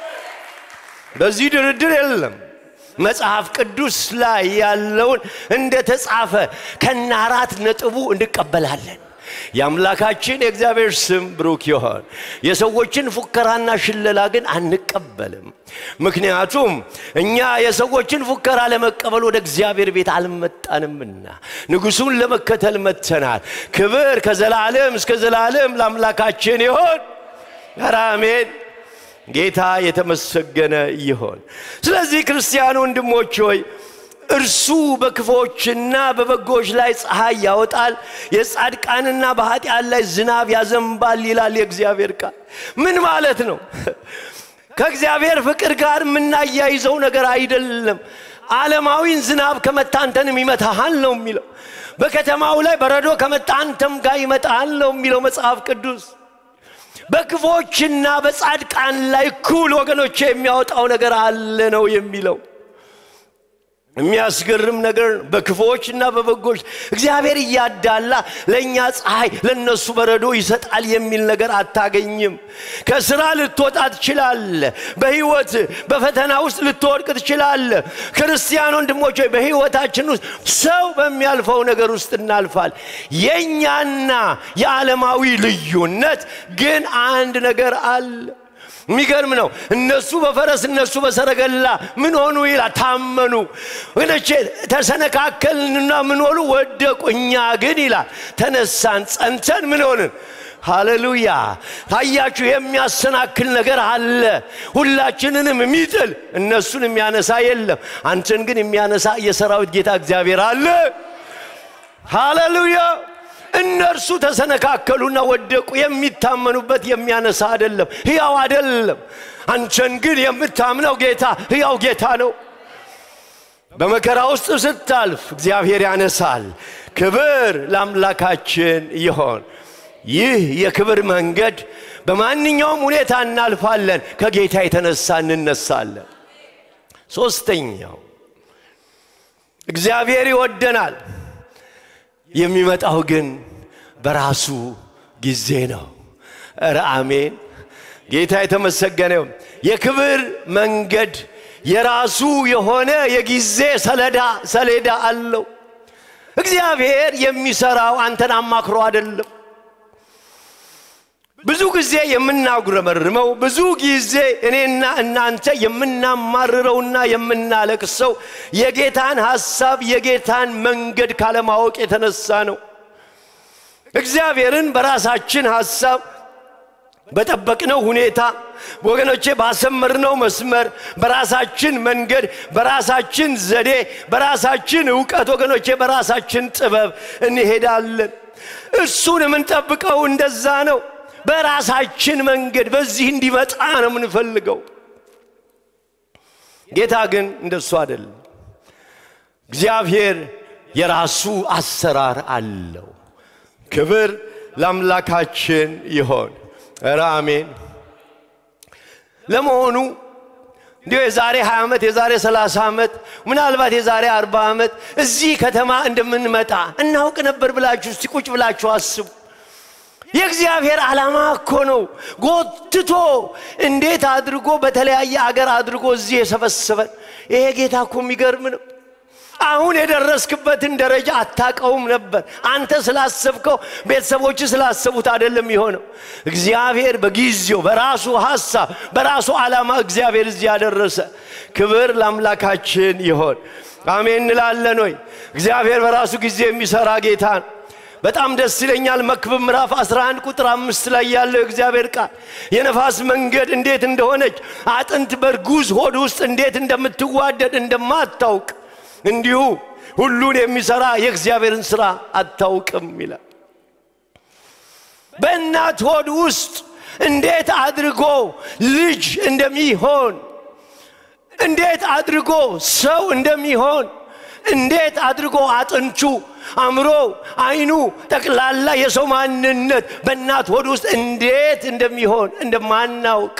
በዚህ ድርድር የለም። መጽሐፍ ቅዱስ ላይ ያለውን እንደ ተጻፈ ከነ አራት ነጥቡ እንቀበላለን። የአምላካችን የእግዚአብሔር ስም ብሩክ ይሆን። የሰዎችን ፉከራና ሽለላ ግን አንቀበልም። ምክንያቱም እኛ የሰዎችን ፉከራ ለመቀበል ወደ እግዚአብሔር ቤት አልመጣንምና ንጉሡን ለመከተል መጥተናል። ክብር ከዘላለም እስከ ዘላለም ለአምላካችን ይሆን። ኧረ አሜን። ጌታ የተመሰገነ ይሆን። ስለዚህ ክርስቲያን ወንድሞች ሆይ እርሱ በክፎችና በበጎች ላይ ፀሐይ ያወጣል፣ የጻድቃንና በኃጢአን ላይ ዝናብ ያዘንባል ይላል የእግዚአብሔር ቃል። ምን ማለት ነው? ከእግዚአብሔር ፍቅር ጋር የምናያይዘው ነገር አይደለም። ዓለማዊን ዝናብ ከመታ አንተንም ይመታሃል ነው የሚለው። በከተማው ላይ በረዶ ከመታ አንተም ጋር ይመጣሃል ነው የሚለው መጽሐፍ ቅዱስ። በክፎችና በጻድቃን ላይ እኩል ወገኖቼ የሚያወጣው ነገር አለ ነው የሚለው። የሚያስገርም ነገር ነው። በክፉዎች እና በበጎች እግዚአብሔር እያዳላ ለእኛ ፀሐይ ለእነሱ በረዶ ይሰጣል የሚል ነገር አታገኝም። ከስራ ልትወጣ ትችላለ። በህይወት በፈተና ውስጥ ልትወድቅ ትችላለ። ክርስቲያን ወንድሞች ሆይ በህይወታችን ውስጥ ሰው በሚያልፈው ነገር ውስጥ እናልፋል። የእኛና የዓለማዊ ልዩነት ግን አንድ ነገር አለ። የሚገርም ነው። እነሱ በፈረስ እነሱ በሰረገላ ምን ሆኑ ይላል፣ ታመኑ። ወገኖቼ ተሰነካከልንና ምን ሆኑ ወደቁ። እኛ ግን ይላል ተነሳን፣ ጸንተን ምን ሆንን? ሃሌሉያ! ታያችሁ፣ የሚያሰናክል ነገር አለ። ሁላችንንም የሚጥል እነሱን የሚያነሳ የለም። አንተን ግን የሚያነሳ የሰራዊት ጌታ እግዚአብሔር አለ። ሃሌሉያ! እነርሱ ተሰነካከሉና ወደቁ። የሚታመኑበት የሚያነሳ አይደለም፣ ሕያው አይደለም። አንተን ግን የምታምነው ጌታ ሕያው ጌታ ነው። በመከራ ውስጥ ስታልፍ እግዚአብሔር ያነሳል። ክብር ለአምላካችን ይሆን። ይህ የክብር መንገድ በማንኛውም ሁኔታ እናልፋለን። ከጌታ የተነሳ እንነሳለን። ሶስተኛው እግዚአብሔር ይወደናል። የሚመጣው ግን በራሱ ጊዜ ነው። እረ አሜን። ጌታ የተመሰገነው የክብር መንገድ የራሱ የሆነ የጊዜ ሰሌዳ ሰሌዳ አለው። እግዚአብሔር የሚሰራው አንተን አማክሮ አይደለም። ብዙ ጊዜ የምናጉረመርመው ብዙ ጊዜ እኔና እናንተ የምናማርረውና የምናለቅሰው የጌታን ሐሳብ የጌታን መንገድ ካለማወቅ የተነሳ ነው። እግዚአብሔርን በራሳችን ሐሳብ በጠበቅነው ሁኔታ ወገኖቼ ባሰመርነው መስመር በራሳችን መንገድ በራሳችን ዘዴ በራሳችን እውቀት ወገኖቼ በራሳችን ጥበብ እንሄዳለን። እሱን የምንጠብቀው እንደዛ ነው። በራሳችን መንገድ በዚህ እንዲመጣ ነው የምንፈልገው። ጌታ ግን እንደሱ አይደለም። እግዚአብሔር የራሱ አሰራር አለው። ክብር ለአምላካችን ይሆን። ኧረ አሜን። ለመሆኑ እንዲሁ የዛሬ 20 ዓመት የዛሬ 30 ዓመት ምናልባት የዛሬ 40 ዓመት እዚህ ከተማ እንደምንመጣ እናውቅ ነበር ብላችሁ እስቲ ቁጭ ብላችሁ አስቡ። የእግዚአብሔር ዓላማ እኮ ነው። ጎትቶ እንዴት አድርጎ በተለያየ አገር አድርጎ እዚህ የሰበሰበን ይሄ ጌታ እኮ የሚገርም ነው። አሁን የደረስክበትን ደረጃ አታቀውም ነበር። አንተ ስላሰብከው ቤተሰቦች ስላሰቡት አይደለም የሆነው። እግዚአብሔር በጊዜው በራሱ ሐሳብ በራሱ ዓላማ እግዚአብሔር እዚህ ያደረሰ። ክብር ለአምላካችን ይሆን። አሜን እንላለን ወይ? እግዚአብሔር በራሱ ጊዜ የሚሰራ ጌታ ነው። በጣም ደስ ይለኛል። መክብብ ምዕራፍ 11 ቁጥር አምስት ላይ ያለው የእግዚአብሔር ቃል የነፋስ መንገድ እንዴት እንደሆነች አጥንት በርጉዝ ሆድ ውስጥ እንዴት እንደምትዋደድ እንደማታውቅ እንዲሁ ሁሉን የሚሰራ የእግዚአብሔርን ሥራ አታውቅም ይላል። በእናት ሆድ ውስጥ እንዴት አድርጎ ልጅ እንደሚሆን እንዴት አድርጎ ሰው እንደሚሆን እንዴት አድርጎ አጥንቹ፣ አእምሮ፣ አይኑ፣ ጠቅላላ የሰው ማንነት በእናት ሆድ ውስጥ እንዴት እንደሚሆን እንደማናውቅ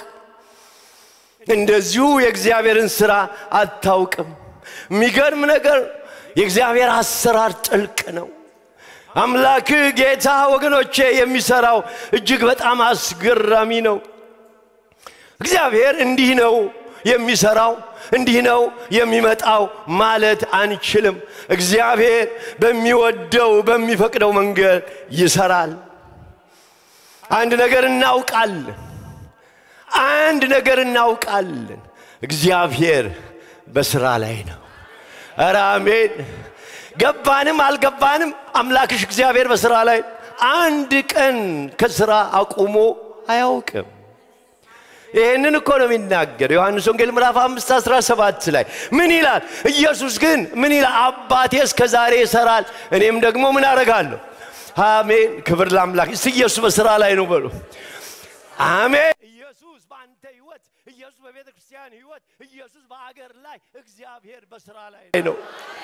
እንደዚሁ የእግዚአብሔርን ሥራ አታውቅም። የሚገርም ነገር የእግዚአብሔር አሰራር ጥልቅ ነው። አምላክ ጌታ ወገኖቼ የሚሰራው እጅግ በጣም አስገራሚ ነው። እግዚአብሔር እንዲህ ነው የሚሰራው እንዲህ ነው የሚመጣው ማለት አንችልም። እግዚአብሔር በሚወደው በሚፈቅደው መንገድ ይሰራል። አንድ ነገር እናውቃለን። አንድ ነገር እናውቃለን። እግዚአብሔር በስራ ላይ ነው። ኧረ አሜን። ገባንም አልገባንም አምላክሽ እግዚአብሔር በስራ ላይ አንድ ቀን ከስራ አቁሞ አያውቅም። ይህንን እኮ ነው የሚናገር ዮሐንስ ወንጌል ምዕራፍ አምስት አስራ ሰባት ላይ ምን ይላል? ኢየሱስ ግን ምን ይላል? አባቴ እስከ ዛሬ ይሰራል፣ እኔም ደግሞ ምን አደርጋለሁ? አሜን። ክብር ለአምላክ። እስቲ ኢየሱስ በስራ ላይ ነው በሉ። አሜን። ኢየሱስ በአንተ ህይወት፣ ኢየሱስ በቤተ ክርስቲያን ህይወት፣ ኢየሱስ በአገር ላይ እግዚአብሔር በስራ ላይ ነው።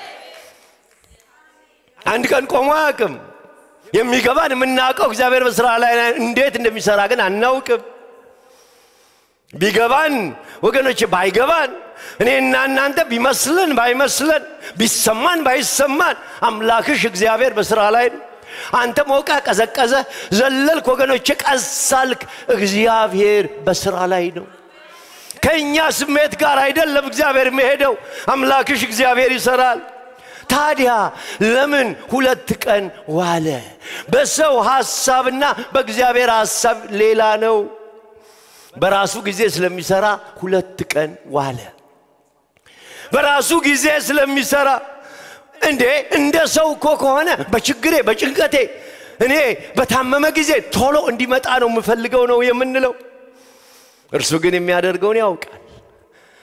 አንድ ቀን ቆሞ አያውቅም። የሚገባን የምናውቀው እግዚአብሔር በስራ ላይ እንዴት እንደሚሰራ ግን አናውቅም። ቢገባን ወገኖች፣ ባይገባን እኔና እናንተ ቢመስለን ባይመስለን ቢሰማን ባይሰማን አምላክሽ እግዚአብሔር በስራ ላይ ነው። አንተ ሞቀ፣ ቀዘቀዘ፣ ዘለልክ፣ ወገኖቼ ቀሳልክ፣ እግዚአብሔር በስራ ላይ ነው። ከእኛ ስሜት ጋር አይደለም እግዚአብሔር የሚሄደው። አምላክሽ እግዚአብሔር ይሰራል። ታዲያ ለምን ሁለት ቀን ዋለ? በሰው ሐሳብና በእግዚአብሔር ሐሳብ ሌላ ነው። በራሱ ጊዜ ስለሚሰራ ሁለት ቀን ዋለ። በራሱ ጊዜ ስለሚሰራ እንዴ እንደ ሰው እኮ ከሆነ በችግሬ በጭንቀቴ እኔ በታመመ ጊዜ ቶሎ እንዲመጣ ነው የምፈልገው ነው የምንለው። እርሱ ግን የሚያደርገውን ያውቃል።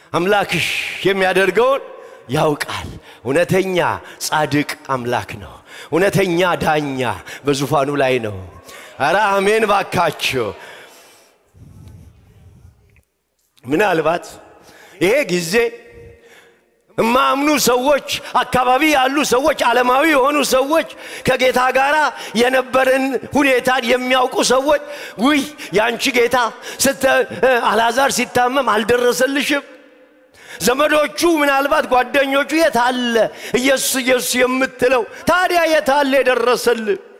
አምላክሽ የሚያደርገውን ያውቃል። እውነተኛ ጻድቅ አምላክ ነው። እውነተኛ ዳኛ በዙፋኑ ላይ ነው። አረ አሜን ባካችሁ። ምናልባት ይሄ ጊዜ እማምኑ ሰዎች አካባቢ ያሉ ሰዎች ዓለማዊ የሆኑ ሰዎች ከጌታ ጋር የነበረን ሁኔታን የሚያውቁ ሰዎች ውይ ያንቺ ጌታ አልዓዛር ሲታመም አልደረሰልሽም ዘመዶቹ ምናልባት ጓደኞቹ የታለ ኢየሱስ ኢየሱስ የምትለው ታዲያ የታለ የደረሰል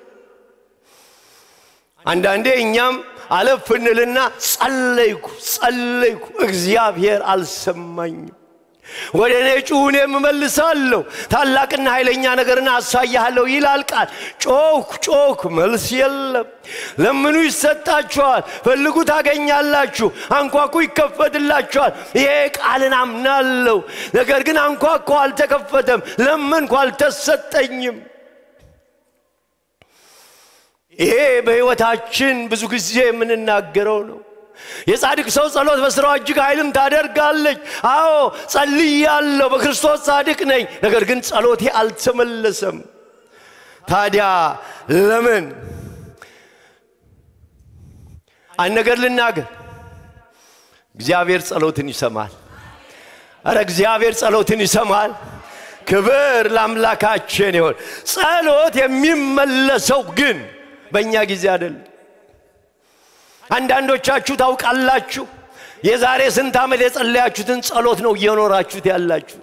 አንዳንዴ እኛም አለፍ እንልና ጸለይኩ ጸለይኩ እግዚአብሔር አልሰማኝም ወደ እኔ ጩሁ እኔም እመልሳለሁ ታላቅና ኃይለኛ ነገርን አሳያለሁ ይላል ቃል ጮክ ጮክ መልስ የለም ለምኑ ይሰጣችኋል ፈልጉ ታገኛላችሁ አንኳኩ ይከፈትላችኋል ይሄ ቃልን አምናለሁ ነገር ግን አንኳኳ አልተከፈተም ለመንኩ አልተሰጠኝም ይሄ በሕይወታችን ብዙ ጊዜ የምንናገረው ነው የጻድቅ ሰው ጸሎት በስራው እጅግ ኃይልም ታደርጋለች አዎ ጸልያለሁ በክርስቶስ ጻድቅ ነኝ ነገር ግን ጸሎቴ አልተመለሰም ታዲያ ለምን አንድ ነገር ልናገር እግዚአብሔር ጸሎትን ይሰማል አረ እግዚአብሔር ጸሎትን ይሰማል ክብር ለአምላካችን ይሆን ጸሎት የሚመለሰው ግን በእኛ ጊዜ አይደለም አንዳንዶቻችሁ ታውቃላችሁ የዛሬ ስንት ዓመት የጸለያችሁትን ጸሎት ነው እየኖራችሁት ያላችሁት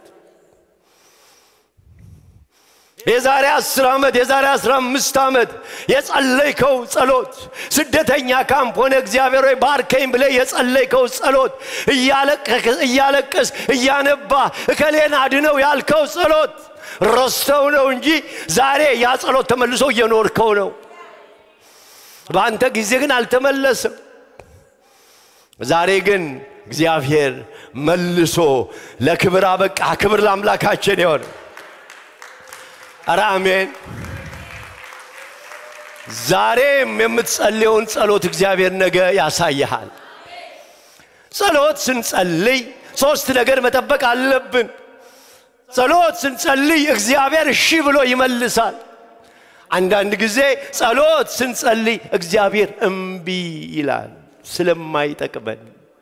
የዛሬ አስር ዓመት የዛሬ አስራ አምስት ዓመት የጸለይከው ጸሎት ስደተኛ ካምፕ ሆነ እግዚአብሔር ወይ ባርከኝ ብለ የጸለይከው ጸሎት እያለቀስ እያነባ እከሌን አድነው ያልከው ጸሎት ረስተው ነው እንጂ ዛሬ ያ ጸሎት ተመልሶ እየኖርከው ነው በአንተ ጊዜ ግን አልተመለሰም ዛሬ ግን እግዚአብሔር መልሶ ለክብር አበቃ ክብር ለአምላካችን ይሆን አረ አሜን ዛሬም የምትጸልየውን ጸሎት እግዚአብሔር ነገ ያሳይሃል ጸሎት ስንጸልይ ሶስት ነገር መጠበቅ አለብን ጸሎት ስንጸልይ እግዚአብሔር እሺ ብሎ ይመልሳል አንዳንድ ጊዜ ጸሎት ስንጸልይ እግዚአብሔር እምቢ ይላል ስለማይጠቅመን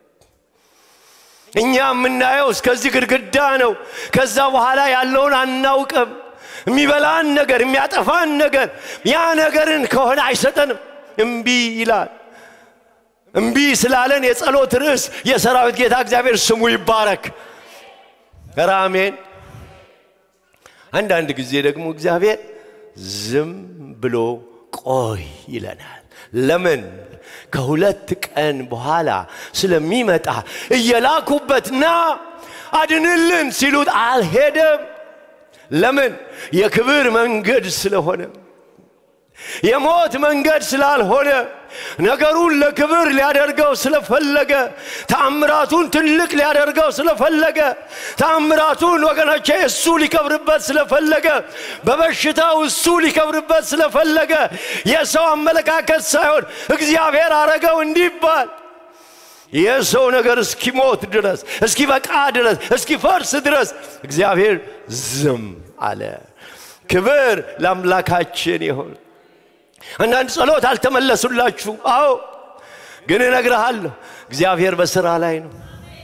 እኛ የምናየው እስከዚህ ግድግዳ ነው ከዛ በኋላ ያለውን አናውቅም የሚበላን ነገር የሚያጠፋን ነገር ያ ነገርን ከሆነ አይሰጠንም እምቢ ይላል እምቢ ስላለን የጸሎት ርዕስ የሰራዊት ጌታ እግዚአብሔር ስሙ ይባረክ ራሜን አንዳንድ ጊዜ ደግሞ እግዚአብሔር ዝም ብሎ ቆይ ይለናል ለምን ከሁለት ቀን በኋላ ስለሚመጣ እየላኩበት ና አድንልን ሲሉት አልሄደም ለምን የክብር መንገድ ስለሆነ የሞት መንገድ ስላልሆነ ነገሩን ለክብር ሊያደርገው ስለፈለገ ተአምራቱን ትልቅ ሊያደርገው ስለፈለገ ተአምራቱን ወገኖቼ እሱ ሊከብርበት ስለፈለገ በበሽታው እሱ ሊከብርበት ስለፈለገ የሰው አመለካከት ሳይሆን እግዚአብሔር አረገው እንዲባል የሰው ነገር እስኪሞት ድረስ እስኪበቃ ድረስ እስኪፈርስ ድረስ እግዚአብሔር ዝም አለ ክብር ለአምላካችን ይሆን አንዳንድ ጸሎት አልተመለሱላችሁ አዎ ግን እነግርሃለሁ እግዚአብሔር በሥራ ላይ ነው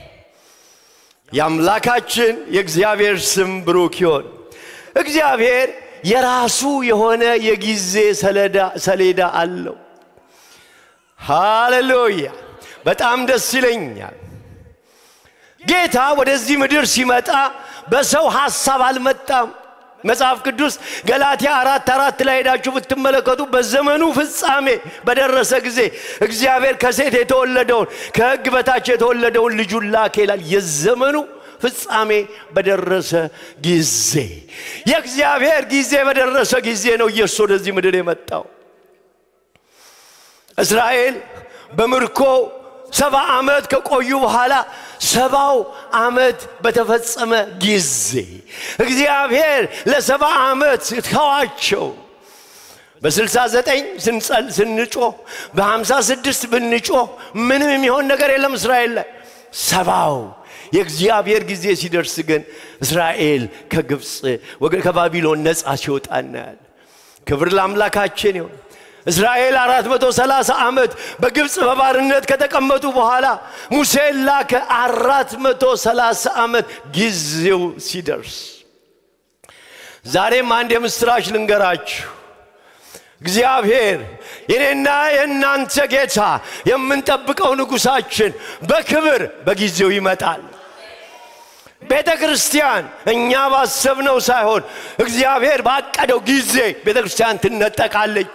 የአምላካችን የእግዚአብሔር ስም ብሩክ ይሆን እግዚአብሔር የራሱ የሆነ የጊዜ ሰሌዳ አለው ሃሌሉያ በጣም ደስ ይለኛል ጌታ ወደዚህ ምድር ሲመጣ በሰው ሐሳብ አልመጣም መጽሐፍ ቅዱስ ገላትያ አራት አራት ላይ ሄዳችሁ ብትመለከቱ በዘመኑ ፍጻሜ በደረሰ ጊዜ እግዚአብሔር ከሴት የተወለደውን ከሕግ በታች የተወለደውን ልጁን ላከ ይላል የዘመኑ ፍጻሜ በደረሰ ጊዜ የእግዚአብሔር ጊዜ በደረሰ ጊዜ ነው ኢየሱስ ወደዚህ ምድር የመጣው እስራኤል በምርኮ ሰባ ዓመት ከቆዩ በኋላ ሰባው ዓመት በተፈጸመ ጊዜ እግዚአብሔር ለሰባ ዓመት ተዋቸው በ69 ስንጮህ በ56 ብንጮህ ምንም የሚሆን ነገር የለም እስራኤል ላይ ሰባው የእግዚአብሔር ጊዜ ሲደርስ ግን እስራኤል ከግብፅ ከባቢሎን ነፃ ሲወጣ እናያል ክብር ለአምላካችን ይሁን። እስራኤል 430 ዓመት በግብፅ በባርነት ከተቀመጡ በኋላ ሙሴን ላከ። 430 ዓመት ጊዜው ሲደርስ ዛሬም አንድ የምስራች ልንገራችሁ። እግዚአብሔር የኔና የእናንተ ጌታ የምንጠብቀው ንጉሳችን በክብር በጊዜው ይመጣል። ቤተ ክርስቲያን እኛ ባሰብነው ሳይሆን እግዚአብሔር ባቀደው ጊዜ ቤተ ክርስቲያን ትነጠቃለች።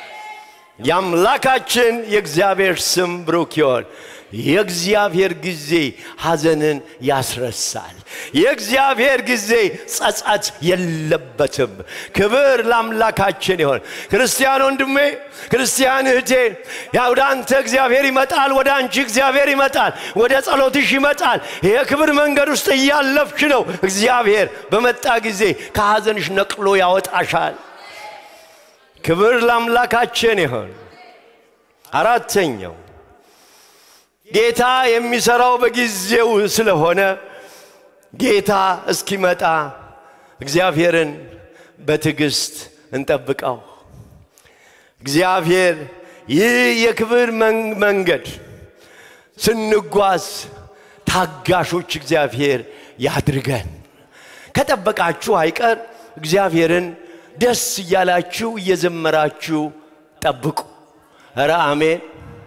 የአምላካችን የእግዚአብሔር ስም ብሩክ ይሆን። የእግዚአብሔር ጊዜ ሐዘንን ያስረሳል። የእግዚአብሔር ጊዜ ጸጸት የለበትም። ክብር ለአምላካችን ይሆን። ክርስቲያን ወንድሜ፣ ክርስቲያን እህቴ፣ ወደ አንተ እግዚአብሔር ይመጣል፣ ወደ አንቺ እግዚአብሔር ይመጣል፣ ወደ ጸሎትሽ ይመጣል። የክብር መንገድ ውስጥ እያለፍሽ ነው። እግዚአብሔር በመጣ ጊዜ ከሐዘንሽ ነቅሎ ያወጣሻል። ክብር ለአምላካችን ይሆን። አራተኛው ጌታ የሚሰራው በጊዜው ስለሆነ ጌታ እስኪመጣ እግዚአብሔርን በትዕግስት እንጠብቀው። እግዚአብሔር ይህ የክብር መንገድ ስንጓዝ ታጋሾች እግዚአብሔር ያድርገን። ከጠበቃችሁ አይቀር እግዚአብሔርን ደስ እያላችሁ እየዘመራችሁ ጠብቁ። ኧረ አሜን።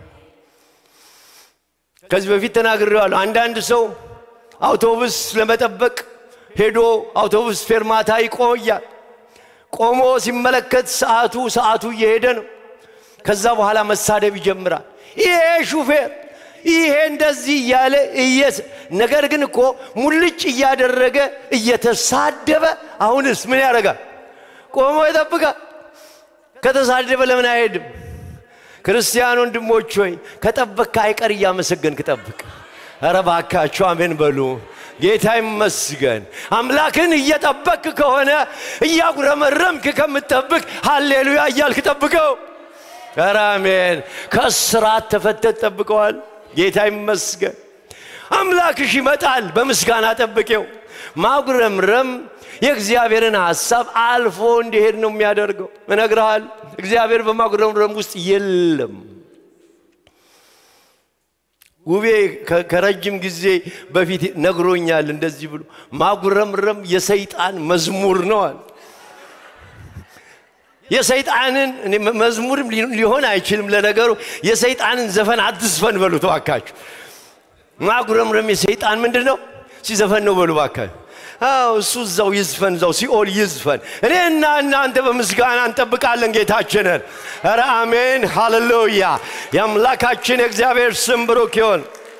ከዚህ በፊት ተናግሬዋለሁ። አንዳንድ ሰው አውቶቡስ ለመጠበቅ ሄዶ አውቶቡስ ፌርማታ ይቆያል። ቆሞ ሲመለከት ሰዓቱ ሰዓቱ እየሄደ ነው። ከዛ በኋላ መሳደብ ይጀምራል። ይሄ ሹፌር ይሄ እንደዚህ እያለ ነገር ግን እኮ ሙልጭ እያደረገ እየተሳደበ አሁንስ ምን ያደርጋል? ቆሞ ይጠብቃል። ከተሳደበ ለምን አይሄድም? ክርስቲያን ወንድሞች ሆይ ከጠበቅክ አይቀር እያመሰገንክ ጠብቅ። ኧረ ባካችሁ አሜን በሉ። ጌታ ይመስገን። አምላክን እየጠበቅክ ከሆነ እያጉረመረምክ ከምትጠብቅ ሃሌሉያ እያልክ ጠብቀው። ኧረ አሜን። ከስራት ተፈተት ጠብቀዋል። ጌታ ይመስገን። አምላክሽ ይመጣል። በምስጋና ጠብቄው። ማጉረምረም የእግዚአብሔርን ሐሳብ አልፎ እንዲሄድ ነው የሚያደርገው። እነግርሃል፣ እግዚአብሔር በማጉረምረም ውስጥ የለም። ውቤ ከረጅም ጊዜ በፊት ነግሮኛል እንደዚህ ብሎ ማጉረምረም የሰይጣን መዝሙር ነዋል። የሰይጣንን መዝሙርም ሊሆን አይችልም። ለነገሩ የሰይጣንን ዘፈን አትዝፈን በሉ ተዋካችሁ። ማጉረምረም የሰይጣን ምንድን ነው? ሲዘፈን ነው በሉ ባካችሁ። አዎ እሱ እዛው ይዝፈን፣ እዛው ሲኦል ይዝፈን። እኔና እናንተ በምስጋና እንጠብቃለን ጌታችንን። ኧረ አሜን ሃሌሉያ። የአምላካችን የእግዚአብሔር ስም ብሩክ ይሆን።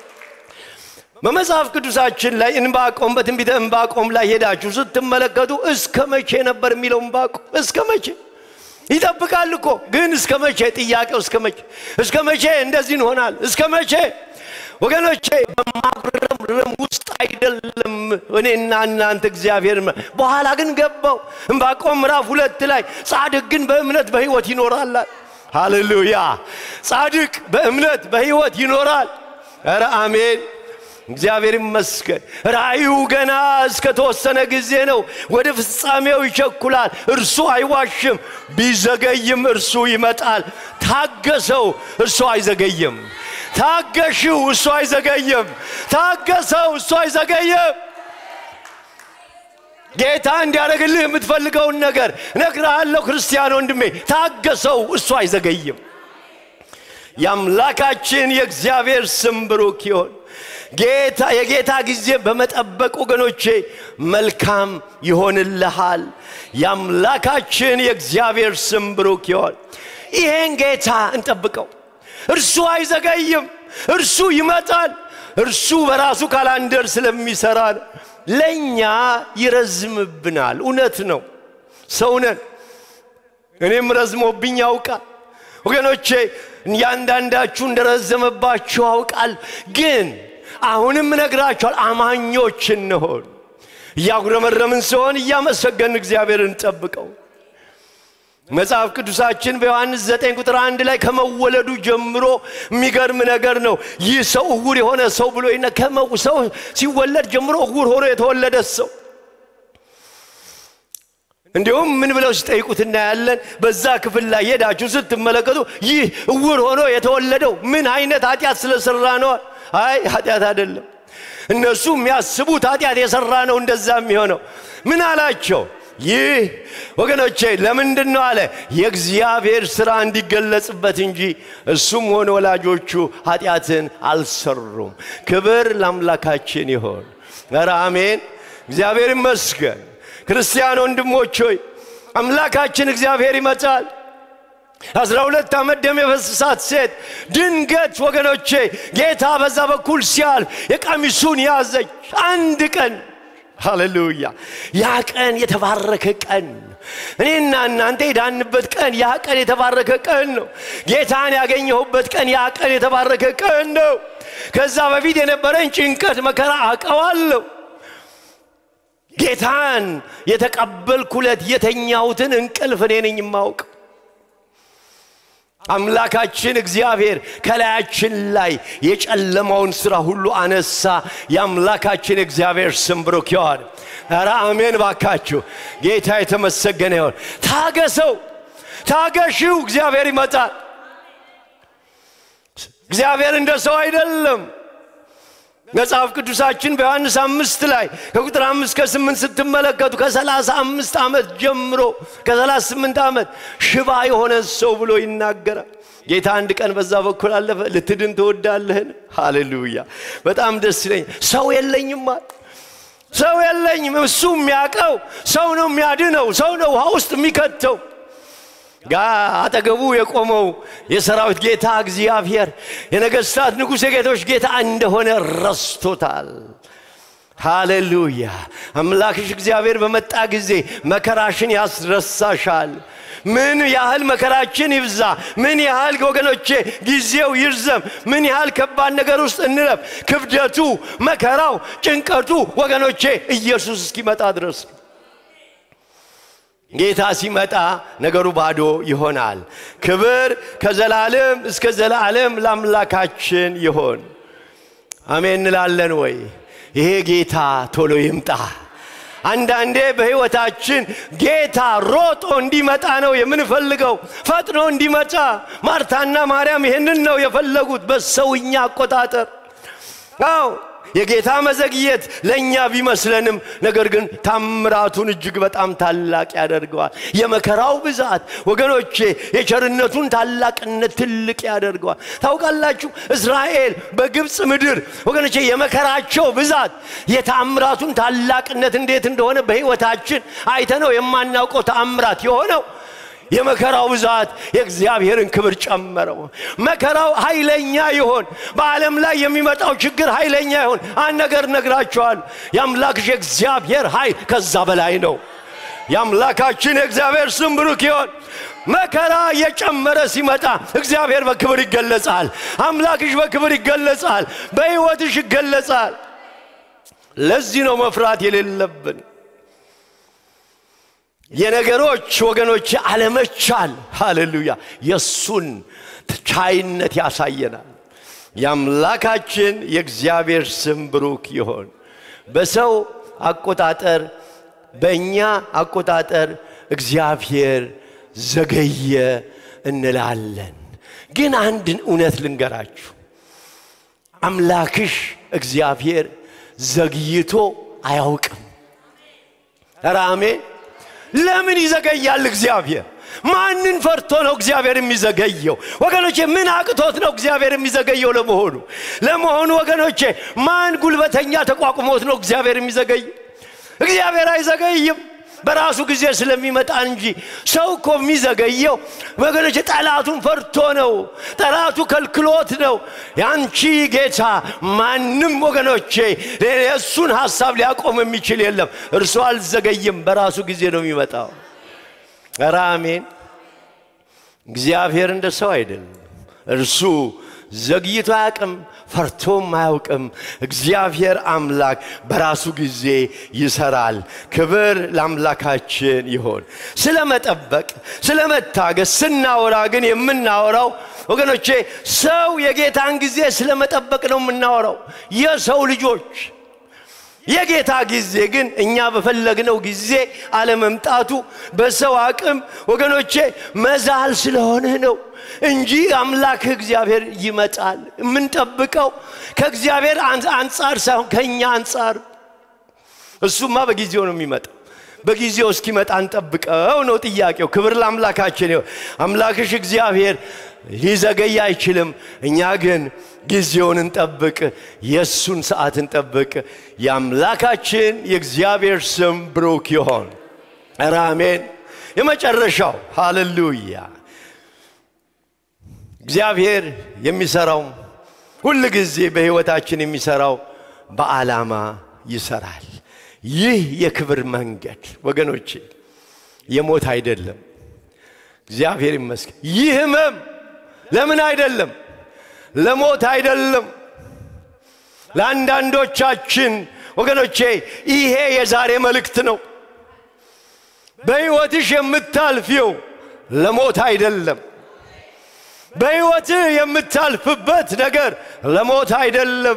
በመጽሐፍ ቅዱሳችን ላይ እንባቆም በትንቢተ እንባቆም ላይ ሄዳችሁ ስትመለከቱ እስከ መቼ ነበር የሚለው እንባቆም እስከ መቼ ይጠብቃል እኮ ግን እስከ መቼ ጥያቄው እስከ መቼ እስከ መቼ እንደዚህ እንሆናል እስከ መቼ ወገኖቼ በማጉረምረም ውስጥ አይደለም እኔና እናንተ እግዚአብሔር በኋላ ግን ገባው እንባቆም ምዕራፍ ሁለት ላይ ጻድቅ ግን በእምነት በህይወት ይኖራላል ሃሌሉያ ጻድቅ በእምነት በህይወት ይኖራል ኧረ አሜን እግዚአብሔር ይመስገን ራእዩ ገና እስከ ተወሰነ ጊዜ ነው ወደ ፍጻሜው ይቸኩላል እርሱ አይዋሽም ቢዘገይም እርሱ ይመጣል ታገሰው እርሱ አይዘገይም ታገሽው እሱ አይዘገይም ታገሰው እሱ አይዘገይም ጌታ እንዲያደርግልህ የምትፈልገውን ነገር እነግርሃለሁ ክርስቲያን ወንድሜ ታገሰው እሱ አይዘገይም የአምላካችን የእግዚአብሔር ስም ብሩክ ይሆን ጌታ የጌታ ጊዜ በመጠበቅ ወገኖቼ መልካም ይሆንልሃል የአምላካችን የእግዚአብሔር ስም ብሩክ ይሆን ይሄን ጌታ እንጠብቀው እርሱ አይዘገይም እርሱ ይመጣል እርሱ በራሱ ካላንደር ስለሚሰራ ለእኛ ይረዝምብናል እውነት ነው ሰውነን እኔም ረዝሞብኝ ያውቃል ወገኖቼ እያንዳንዳችሁ እንደረዘመባችሁ አውቃል ግን አሁንም እነግራችኋል አማኞች እንሆን እያጉረመረምን ሲሆን እያመሰገን እግዚአብሔርን ጠብቀው መጽሐፍ ቅዱሳችን በዮሐንስ 9 ቁጥር አንድ ላይ ከመወለዱ ጀምሮ የሚገርም ነገር ነው ይህ ሰው እውር የሆነ ሰው ብሎ ሰው ሲወለድ ጀምሮ እውር ሆኖ የተወለደ ሰው እንዲሁም ምን ብለው ሲጠይቁት እናያለን። በዛ ክፍል ላይ ሄዳችሁ ስትመለከቱ ይህ እውር ሆኖ የተወለደው ምን አይነት ኃጢአት ስለሰራ ነው? አይ ኃጢአት አይደለም። እነሱ የሚያስቡት ኃጢአት የሰራ ነው እንደዛ የሚሆነው። ምን አላቸው? ይህ ወገኖቼ ለምንድን ነው አለ የእግዚአብሔር ሥራ እንዲገለጽበት እንጂ እሱም ሆነ ወላጆቹ ኃጢአትን አልሰሩም። ክብር ለአምላካችን ይሆን። ኧረ አሜን። እግዚአብሔር ይመስገን። ክርስቲያን ወንድሞች ሆይ አምላካችን እግዚአብሔር ይመጣል። አስራ ሁለት ዓመት ደም የፈሰሳት ሴት ድንገት ወገኖቼ ጌታ በዛ በኩል ሲያልፍ የቀሚሱን ያዘች። አንድ ቀን ሃሌሉያ! ያ ቀን የተባረከ ቀን እኔና እናንተ የዳንበት ቀን ያ ቀን የተባረከ ቀን ነው። ጌታን ያገኘሁበት ቀን ያ ቀን የተባረከ ቀን ነው። ከዛ በፊት የነበረኝ ጭንቀት፣ መከራ አውቀዋለሁ። ጌታን የተቀበልኩለት የተኛሁትን እንቅልፍ እኔ ነኝ የማውቅ። አምላካችን እግዚአብሔር ከላያችን ላይ የጨለማውን ሥራ ሁሉ አነሳ። የአምላካችን እግዚአብሔር ስም ብሩክ ይሁን። ኧረ አሜን ባካችሁ። ጌታ የተመሰገነ ይሁን። ታገሰው፣ ታገሺው። እግዚአብሔር ይመጣል። እግዚአብሔር እንደ ሰው አይደለም። መጽሐፍ ቅዱሳችን በዮሐንስ አምስት ላይ ከቁጥር አምስት ከስምንት ስትመለከቱ ከሰላሳ አምስት ዓመት ጀምሮ ከሰላሳ ስምንት ዓመት ሽባ የሆነ ሰው ብሎ ይናገራል። ጌታ አንድ ቀን በዛ በኩል አለፈ። ልትድን ትወዳለህን? ሃሌሉያ! በጣም ደስ ይለኛል። ሰው የለኝም አለ። ሰው የለኝም። እሱ የሚያውቀው ሰው ነው የሚያድነው፣ ሰው ነው ውሃ ውስጥ የሚከተው ጋ አጠገቡ የቆመው የሰራዊት ጌታ እግዚአብሔር የነገሥታት ንጉሥ የጌቶች ጌታ እንደሆነ ረስቶታል። ሃሌሉያ! አምላክሽ እግዚአብሔር በመጣ ጊዜ መከራሽን ያስረሳሻል። ምን ያህል መከራችን ይብዛ፣ ምን ያህል ወገኖቼ ጊዜው ይርዘም፣ ምን ያህል ከባድ ነገር ውስጥ እንለፍ፣ ክብደቱ፣ መከራው፣ ጭንቀቱ ወገኖቼ ኢየሱስ እስኪመጣ ድረስ ነው። ጌታ ሲመጣ ነገሩ ባዶ ይሆናል። ክብር ከዘላለም እስከ ዘላለም ለአምላካችን ይሆን። አሜን እንላለን ወይ? ይሄ ጌታ ቶሎ ይምጣ። አንዳንዴ በሕይወታችን ጌታ ሮጦ እንዲመጣ ነው የምንፈልገው፣ ፈጥኖ እንዲመጣ። ማርታና ማርያም ይህንን ነው የፈለጉት በሰውኛ አቆጣጠር። አዎ የጌታ መዘግየት ለእኛ ቢመስለንም ነገር ግን ታምራቱን እጅግ በጣም ታላቅ ያደርገዋል። የመከራው ብዛት ወገኖቼ የቸርነቱን ታላቅነት ትልቅ ያደርገዋል። ታውቃላችሁ እስራኤል በግብፅ ምድር ወገኖቼ የመከራቸው ብዛት የታምራቱን ታላቅነት እንዴት እንደሆነ በሕይወታችን አይተነው የማናውቀው ታምራት የሆነው የመከራው ብዛት የእግዚአብሔርን ክብር ጨመረው። መከራው ኃይለኛ ይሆን፣ በዓለም ላይ የሚመጣው ችግር ኃይለኛ ይሆን፣ አንድ ነገር ነግራቸዋል። የአምላክሽ የእግዚአብሔር ኃይል ከዛ በላይ ነው። የአምላካችን የእግዚአብሔር ስም ብሩክ ይሆን። መከራ እየጨመረ ሲመጣ እግዚአብሔር በክብር ይገለጻል። አምላክሽ በክብር ይገለጻል። በሕይወትሽ ይገለጻል። ለዚህ ነው መፍራት የሌለብን። የነገሮች ወገኖች አለመቻል ሃሌሉያ የእሱን ቻይነት ያሳየናል። የአምላካችን የእግዚአብሔር ስም ብሩክ ይሆን። በሰው አቆጣጠር፣ በእኛ አቆጣጠር እግዚአብሔር ዘገየ እንላለን። ግን አንድ እውነት ልንገራችሁ፣ አምላክሽ እግዚአብሔር ዘግይቶ አያውቅም። ኧረ አሜን። ለምን ይዘገያል እግዚአብሔር? ማንን ፈርቶ ነው እግዚአብሔር የሚዘገየው? ወገኖቼ ምን አቅቶት ነው እግዚአብሔር የሚዘገየው? ለመሆኑ ለመሆኑ ወገኖቼ ማን ጉልበተኛ ተቋቁሞት ነው እግዚአብሔር የሚዘገየው? እግዚአብሔር አይዘገይም። በራሱ ጊዜ ስለሚመጣ እንጂ ሰው እኮ የሚዘገየው ወገኖች ጠላቱን ፈርቶ ነው። ጠላቱ ከልክሎት ነው። ያንቺ ጌታ ማንም ወገኖቼ የእሱን ሐሳብ ሊያቆም የሚችል የለም። እርሱ አልዘገይም፣ በራሱ ጊዜ ነው የሚመጣው። ኧረ አሜን። እግዚአብሔር እንደ ሰው አይደለም። እርሱ ዘግይቶ አያውቅም፣ ፈርቶም አያውቅም። እግዚአብሔር አምላክ በራሱ ጊዜ ይሰራል። ክብር ለአምላካችን ይሆን። ስለ መጠበቅ፣ ስለ መታገስ ስናወራ ግን የምናወራው ወገኖቼ ሰው የጌታን ጊዜ ስለ መጠበቅ ነው የምናወራው። የሰው ልጆች የጌታ ጊዜ ግን እኛ በፈለግነው ጊዜ አለመምጣቱ በሰው አቅም ወገኖቼ መዛል ስለሆነ ነው እንጂ አምላክህ እግዚአብሔር ይመጣል። የምንጠብቀው ከእግዚአብሔር አንጻር ሳይሆን ከእኛ አንጻር። እሱማ በጊዜው ነው የሚመጣው። በጊዜው እስኪመጣ እንጠብቀው ነው ጥያቄው። ክብር ለአምላካችን ይሁን። አምላክሽ እግዚአብሔር ሊዘገይ አይችልም። እኛ ግን ጊዜውን እንጠብቅ፣ የእሱን ሰዓት እንጠብቅ። የአምላካችን የእግዚአብሔር ስም ብሩክ ይሆን። ኧረ አሜን። የመጨረሻው ሃሌሉያ። እግዚአብሔር የሚሰራው ሁል ጊዜ በሕይወታችን የሚሰራው በዓላማ ይሰራል። ይህ የክብር መንገድ ወገኖቼ የሞት አይደለም። እግዚአብሔር ይመስገን። ይህ ህመም ለምን አይደለም? ለሞት አይደለም። ለአንዳንዶቻችን ወገኖቼ ይሄ የዛሬ መልእክት ነው። በሕይወትሽ የምታልፊው ለሞት አይደለም። በሕይወትህ የምታልፍበት ነገር ለሞት አይደለም።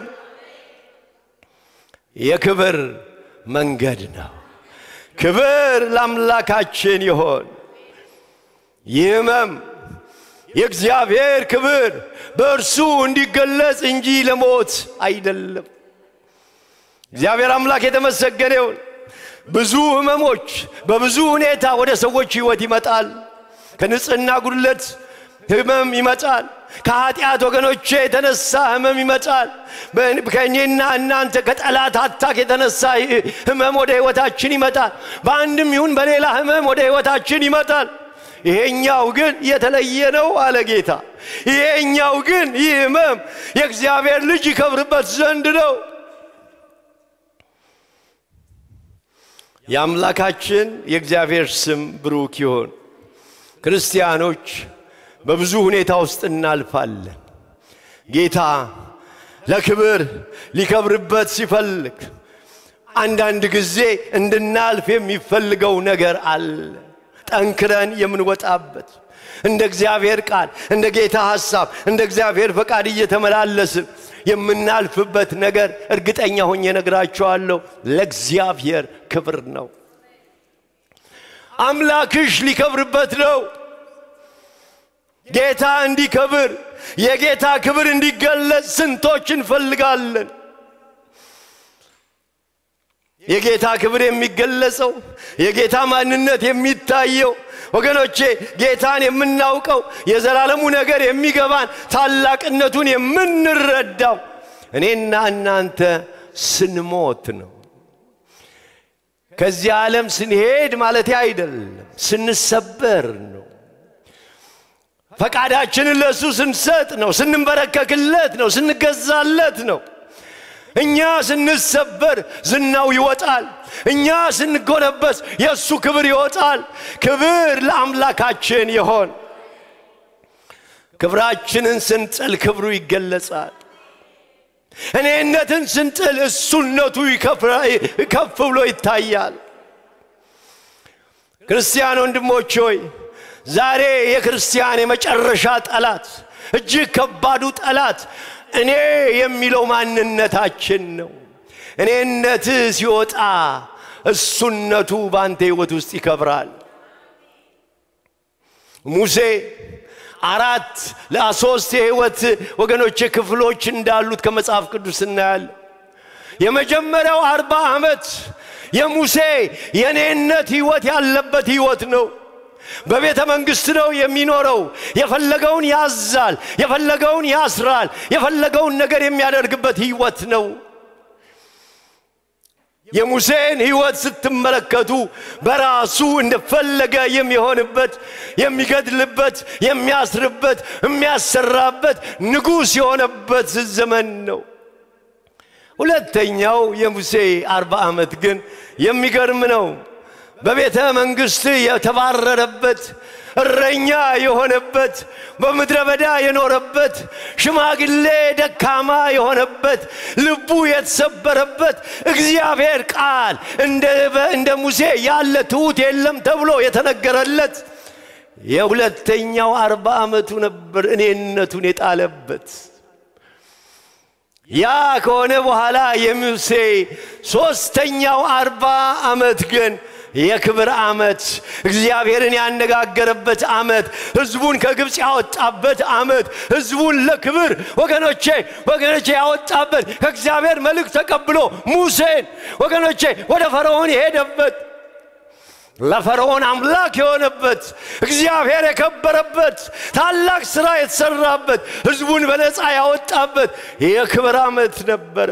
የክብር መንገድ ነው። ክብር ለአምላካችን ይሆን። ይህ ህመም የእግዚአብሔር ክብር በእርሱ እንዲገለጽ እንጂ ለሞት አይደለም። እግዚአብሔር አምላክ የተመሰገነ ይሁን። ብዙ ህመሞች በብዙ ሁኔታ ወደ ሰዎች ህይወት ይመጣል። ከንጽህና ጉድለት ህመም ይመጣል። ከኃጢአት ወገኖቼ የተነሳ ህመም ይመጣል። ከእኔና እናንተ ከጠላት አታክ የተነሳ ህመም ወደ ህይወታችን ይመጣል። በአንድም ይሁን በሌላ ህመም ወደ ህይወታችን ይመጣል። ይሄኛው ግን የተለየ ነው አለ ጌታ። ይሄኛው ግን ይህ ህመም የእግዚአብሔር ልጅ ይከብርበት ዘንድ ነው። የአምላካችን የእግዚአብሔር ስም ብሩክ ይሆን። ክርስቲያኖች በብዙ ሁኔታ ውስጥ እናልፋለን። ጌታ ለክብር ሊከብርበት ሲፈልግ አንዳንድ ጊዜ እንድናልፍ የሚፈልገው ነገር አለ። ጠንክረን የምንወጣበት እንደ እግዚአብሔር ቃል፣ እንደ ጌታ ሐሳብ፣ እንደ እግዚአብሔር ፈቃድ እየተመላለስን የምናልፍበት ነገር እርግጠኛ ሆኜ ነግራቸዋለሁ፣ ለእግዚአብሔር ክብር ነው። አምላክሽ ሊከብርበት ነው። ጌታ እንዲከብር የጌታ ክብር እንዲገለጽ ስንቶች እንፈልጋለን። የጌታ ክብር የሚገለጸው የጌታ ማንነት የሚታየው ወገኖቼ ጌታን የምናውቀው የዘላለሙ ነገር የሚገባን ታላቅነቱን የምንረዳው እኔና እናንተ ስንሞት ነው። ከዚህ ዓለም ስንሄድ ማለት አይደለም፣ ስንሰበር ነው። ፈቃዳችንን ለእሱ ስንሰጥ ነው፣ ስንንበረከክለት ነው፣ ስንገዛለት ነው። እኛ ስንሰበር ዝናው ይወጣል። እኛ ስንጎነበስ የእሱ ክብር ይወጣል። ክብር ለአምላካችን ይሆን። ክብራችንን ስንጥል ክብሩ ይገለጻል። እኔነትን ስንጥል እሱነቱ ከፍ ብሎ ይታያል። ክርስቲያን ወንድሞች ሆይ ዛሬ የክርስቲያን የመጨረሻ ጠላት እጅግ ከባዱ ጠላት እኔ የሚለው ማንነታችን ነው። እኔነት ሲወጣ እሱነቱ በአንተ ሕይወት ውስጥ ይከብራል። ሙሴ አራት ለሶስት የሕይወት ወገኖች ክፍሎች እንዳሉት ከመጽሐፍ ቅዱስ እናያለን። የመጀመሪያው አርባ ዓመት የሙሴ የኔነት ሕይወት ያለበት ሕይወት ነው። በቤተ መንግሥት ነው የሚኖረው። የፈለገውን ያዛል፣ የፈለገውን ያስራል፣ የፈለገውን ነገር የሚያደርግበት ሕይወት ነው። የሙሴን ሕይወት ስትመለከቱ በራሱ እንደፈለገ የሚሆንበት፣ የሚገድልበት፣ የሚያስርበት፣ የሚያሰራበት ንጉሥ የሆነበት ዘመን ነው። ሁለተኛው የሙሴ አርባ ዓመት ግን የሚገርም ነው። በቤተ መንግሥት የተባረረበት እረኛ የሆነበት በምድረ በዳ የኖረበት ሽማግሌ ደካማ የሆነበት ልቡ የተሰበረበት እግዚአብሔር ቃል እንደ ሙሴ ያለ ትሑት የለም ተብሎ የተነገረለት የሁለተኛው አርባ ዓመቱ ነበር እኔነቱን የጣለበት ያ ከሆነ በኋላ የሙሴ ሦስተኛው አርባ ዓመት ግን የክብር ዓመት እግዚአብሔርን ያነጋገረበት ዓመት ሕዝቡን ከግብፅ ያወጣበት ዓመት ሕዝቡን ለክብር ወገኖቼ ወገኖቼ ያወጣበት ከእግዚአብሔር መልእክት ተቀብሎ ሙሴን ወገኖቼ ወደ ፈርዖን የሄደበት ለፈርዖን አምላክ የሆነበት እግዚአብሔር የከበረበት ታላቅ ሥራ የተሠራበት ሕዝቡን በነፃ ያወጣበት የክብር ዓመት ነበረ።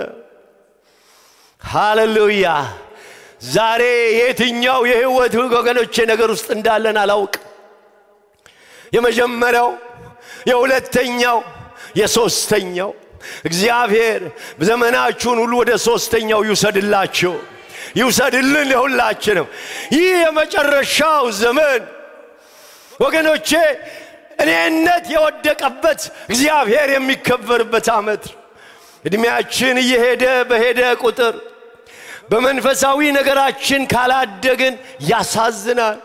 ሃሌሉያ! ዛሬ የትኛው የህይወት ወገኖቼ ነገር ውስጥ እንዳለን አላውቅ። የመጀመሪያው፣ የሁለተኛው፣ የሦስተኛው እግዚአብሔር ዘመናችሁን ሁሉ ወደ ሦስተኛው ይውሰድላችሁ ይውሰድልን ለሁላችንም። ይህ የመጨረሻው ዘመን ወገኖቼ እኔነት የወደቀበት እግዚአብሔር የሚከበርበት ዓመት ዕድሜያችን እየሄደ በሄደ ቁጥር በመንፈሳዊ ነገራችን ካላደግን ያሳዝናል።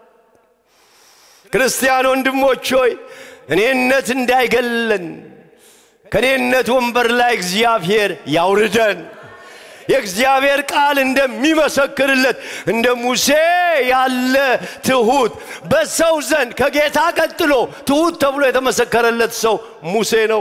ክርስቲያን ወንድሞች ሆይ እኔነት እንዳይገለን ከእኔነት ወንበር ላይ እግዚአብሔር ያውርደን። የእግዚአብሔር ቃል እንደሚመሰክርለት እንደ ሙሴ ያለ ትሑት በሰው ዘንድ ከጌታ ቀጥሎ ትሑት ተብሎ የተመሰከረለት ሰው ሙሴ ነው።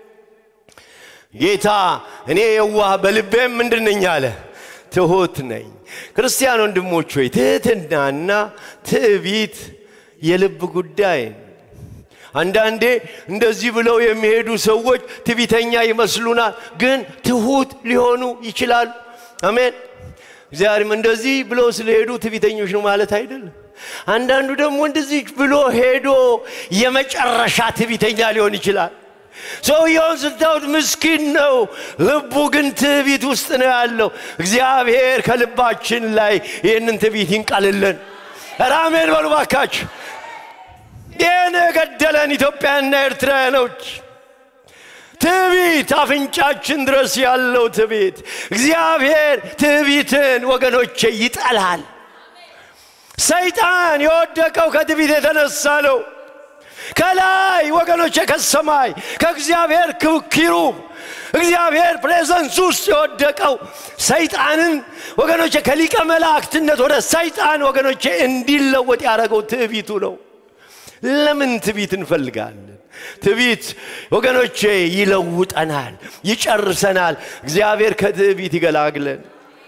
ጌታ እኔ የዋህ በልቤም ምንድን ነኝ አለ ትሑት ነኝ። ክርስቲያን ወንድሞች ሆይ ትሕትናና ትዕቢት የልብ ጉዳይ ነው። አንዳንዴ እንደዚህ ብለው የሚሄዱ ሰዎች ትዕቢተኛ ይመስሉናል፣ ግን ትሑት ሊሆኑ ይችላሉ። አሜን። እግዚአብሔርም እንደዚህ ብለው ስለሄዱ ትዕቢተኞች ነው ማለት አይደለም። አንዳንዱ ደግሞ እንደዚህ ብሎ ሄዶ የመጨረሻ ትዕቢተኛ ሊሆን ይችላል። ሰውየውን ስታዩት ምስኪን ነው፣ ልቡ ግን ትዕቢት ውስጥ ነው ያለው። እግዚአብሔር ከልባችን ላይ ይህንን ትዕቢት ይንቀልልን። ኧረ አሜን በሉ ባካችሁ። ይህን የገደለን ኢትዮጵያና ኤርትራውያኖች ትዕቢት፣ አፍንጫችን ድረስ ያለው ትዕቢት። እግዚአብሔር ትዕቢትን ወገኖቼ ይጠላል። ሰይጣን የወደቀው ከትዕቢት የተነሳ ነው። ከላይ ወገኖቼ ከሰማይ ከእግዚአብሔር ኪሩብ እግዚአብሔር ፕሬዘንስ ውስጥ የወደቀው ሰይጣንን ወገኖቼ ከሊቀ መላእክትነት ወደ ሰይጣን ወገኖቼ እንዲለወጥ ያደረገው ትዕቢቱ ነው። ለምን ትዕቢት እንፈልጋለን? ትዕቢት ወገኖቼ ይለውጠናል፣ ይጨርሰናል። እግዚአብሔር ከትዕቢት ይገላግለን።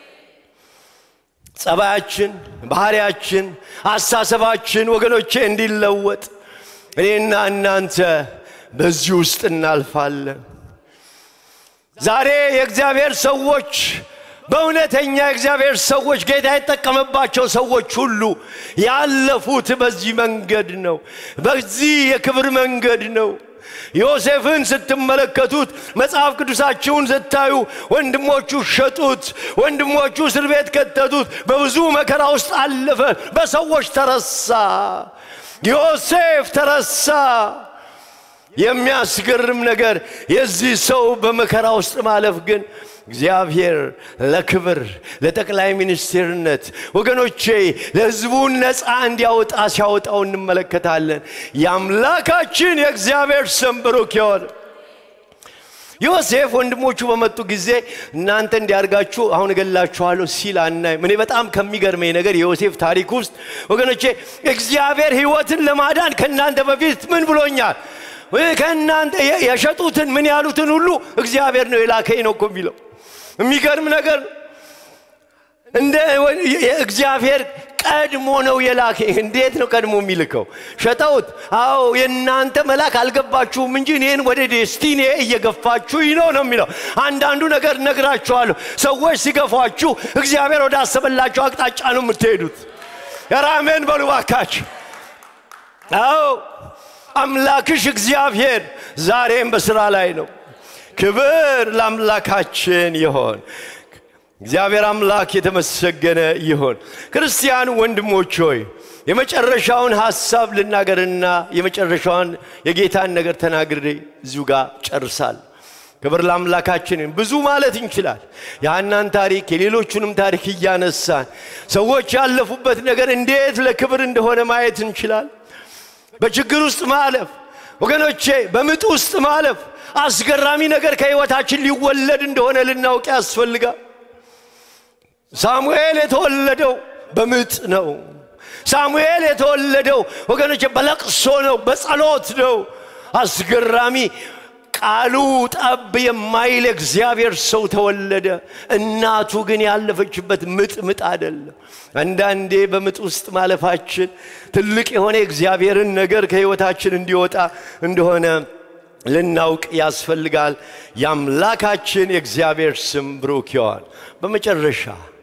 ጸባያችን፣ ባህሪያችን፣ አሳሰባችን ወገኖቼ እንዲለወጥ እኔና እናንተ በዚህ ውስጥ እናልፋለን። ዛሬ የእግዚአብሔር ሰዎች በእውነተኛ የእግዚአብሔር ሰዎች ጌታ የጠቀመባቸው ሰዎች ሁሉ ያለፉት በዚህ መንገድ ነው። በዚህ የክብር መንገድ ነው። ዮሴፍን ስትመለከቱት መጽሐፍ ቅዱሳችሁን ስታዩ ወንድሞቹ ሸጡት፣ ወንድሞቹ እስር ቤት ከተቱት፣ በብዙ መከራ ውስጥ አለፈ፣ በሰዎች ተረሳ። ዮሴፍ ተረሳ። የሚያስገርም ነገር የዚህ ሰው በመከራ ውስጥ ማለፍ ግን እግዚአብሔር ለክብር ለጠቅላይ ሚኒስትርነት ወገኖቼ ለሕዝቡን ነፃ እንዲያወጣ ሲያወጣው እንመለከታለን። የአምላካችን የእግዚአብሔር ስም ብሩክ ይሁን። ዮሴፍ ወንድሞቹ በመጡ ጊዜ እናንተ እንዲያርጋችሁ አሁን እገላችኋለሁ ሲል አናይም። እኔ በጣም ከሚገርመኝ ነገር የዮሴፍ ታሪክ ውስጥ ወገኖቼ እግዚአብሔር ሕይወትን ለማዳን ከእናንተ በፊት ምን ብሎኛል? ከእናንተ የሸጡትን ምን ያሉትን ሁሉ እግዚአብሔር ነው የላከኝ ነው እኮ የሚለው የሚገርም ነገር እንደ እግዚአብሔር ቀድሞ ነው የላከ። እንዴት ነው ቀድሞ የሚልከው? ሸጠውት። አዎ የእናንተ መላክ አልገባችሁም እንጂ እኔን ወደ ዴስቲኔ እየገፋችሁኝ ነው ነው የሚለው። አንዳንዱ ነገር ነግራችኋለሁ። ሰዎች ሲገፏችሁ እግዚአብሔር ወደ አሰበላችሁ አቅጣጫ ነው የምትሄዱት። የራሜን በሉ ባካችሁ። አዎ አምላክሽ እግዚአብሔር ዛሬም በስራ ላይ ነው። ክብር ለአምላካችን ይሆን። እግዚአብሔር አምላክ የተመሰገነ ይሆን። ክርስቲያን ወንድሞች ሆይ የመጨረሻውን ሐሳብ ልናገርና የመጨረሻውን የጌታን ነገር ተናግሬ እዚሁ ጋር ጨርሳል። ክብር ለአምላካችን። ብዙ ማለት እንችላል። የሐናን ታሪክ የሌሎቹንም ታሪክ እያነሳን ሰዎች ያለፉበት ነገር እንዴት ለክብር እንደሆነ ማየት እንችላል። በችግር ውስጥ ማለፍ ወገኖቼ በምጥ ውስጥ ማለፍ አስገራሚ ነገር ከሕይወታችን ሊወለድ እንደሆነ ልናውቅ ያስፈልጋል። ሳሙኤል የተወለደው በምጥ ነው። ሳሙኤል የተወለደው ወገኖቼ በለቅሶ ነው፣ በጸሎት ነው። አስገራሚ ቃሉ ጠብ የማይል እግዚአብሔር ሰው ተወለደ። እናቱ ግን ያለፈችበት ምጥ ምጥ አይደለም። አንዳንዴ በምጥ ውስጥ ማለፋችን ትልቅ የሆነ የእግዚአብሔርን ነገር ከሕይወታችን እንዲወጣ እንደሆነ ልናውቅ ያስፈልጋል። የአምላካችን የእግዚአብሔር ስም ብሩክ ይዋል። በመጨረሻ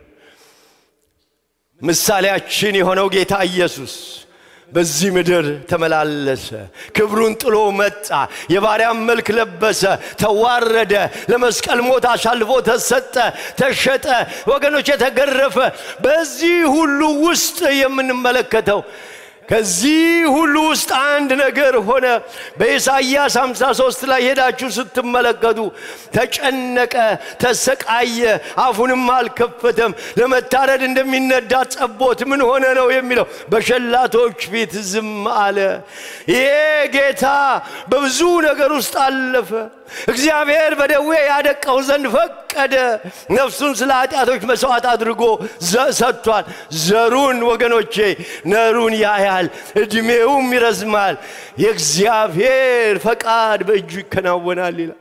ምሳሌያችን የሆነው ጌታ ኢየሱስ በዚህ ምድር ተመላለሰ። ክብሩን ጥሎ መጣ። የባሪያም መልክ ለበሰ፣ ተዋረደ፣ ለመስቀል ሞት አሳልፎ ተሰጠ፣ ተሸጠ፣ ወገኖች የተገረፈ። በዚህ ሁሉ ውስጥ የምንመለከተው ከዚህ ሁሉ ውስጥ አንድ ነገር ሆነ። በኢሳይያስ 53 ላይ ሄዳችሁ ስትመለከቱ ተጨነቀ፣ ተሰቃየ፣ አፉንም አልከፈተም። ለመታረድ እንደሚነዳ ጠቦት ምን ሆነ ነው የሚለው። በሸላቶች ፊት ዝም አለ። ይሄ ጌታ በብዙ ነገር ውስጥ አለፈ። እግዚአብሔር በደዌ ያደቀው ዘንድ ፈቀደ። ነፍሱን ስለ ኃጢአቶች መስዋዕት አድርጎ ሰጥቷል። ዘሩን ወገኖቼ ነሩን ያያል፣ ዕድሜውም ይረዝማል። የእግዚአብሔር ፈቃድ በእጁ ይከናወናል ይላል።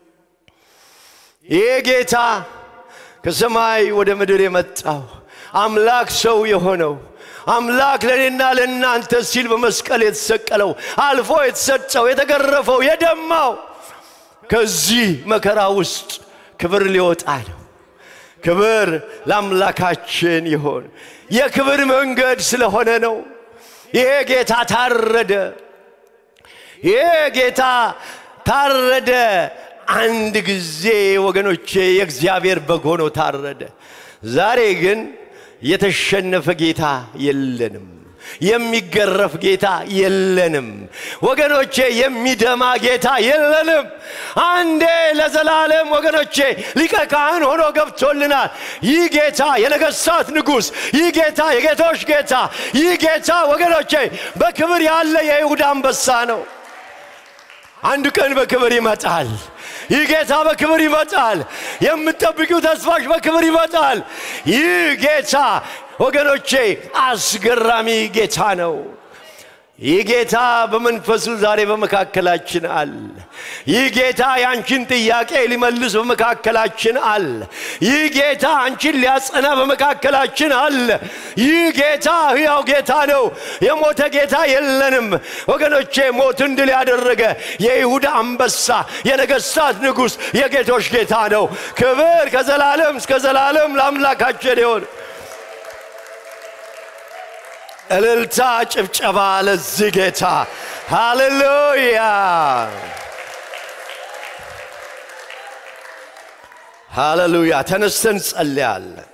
ይህ ጌታ ከሰማይ ወደ ምድር የመጣው አምላክ ሰው የሆነው አምላክ ለእኔና ለእናንተ ሲል በመስቀል የተሰቀለው አልፎ የተሰጠው የተገረፈው የደማው ከዚህ መከራ ውስጥ ክብር ሊወጣ ነው። ክብር ለአምላካችን ይሆን። የክብር መንገድ ስለሆነ ነው። ይሄ ጌታ ታረደ። ይሄ ጌታ ታረደ። አንድ ጊዜ ወገኖቼ የእግዚአብሔር በግ ሆኖ ታረደ። ዛሬ ግን የተሸነፈ ጌታ የለንም። የሚገረፍ ጌታ የለንም ወገኖቼ። የሚደማ ጌታ የለንም። አንዴ ለዘላለም ወገኖቼ ሊቀ ካህን ሆኖ ገብቶልናል። ይህ ጌታ የነገሥታት ንጉሥ፣ ይህ ጌታ የጌቶች ጌታ፣ ይህ ጌታ ወገኖቼ በክብር ያለ የይሁዳ አንበሳ ነው። አንድ ቀን በክብር ይመጣል። ይህ ጌታ በክብር ይመጣል። የምትጠብቂው ተስፋሽ በክብር ይመጣል። ይህ ጌታ ወገኖቼ አስገራሚ ጌታ ነው። ይህ ጌታ በመንፈሱ ዛሬ በመካከላችን አለ። ይህ ጌታ የአንቺን ጥያቄ ሊመልስ በመካከላችን አለ። ይህ ጌታ አንቺን ሊያጸና በመካከላችን አለ። ይህ ጌታ ሕያው ጌታ ነው። የሞተ ጌታ የለንም ወገኖቼ። ሞትን ድል ያደረገ የይሁዳ አንበሳ፣ የነገሥታት ንጉሥ፣ የጌቶች ጌታ ነው። ክብር ከዘላለም እስከ ዘላለም ለአምላካችን ይሆን። እልልታ፣ ጭብጨባ ለዚህ ጌታ ሃሌሉያ፣ ሃሌሉያ። ተነስተን ጸልያለን።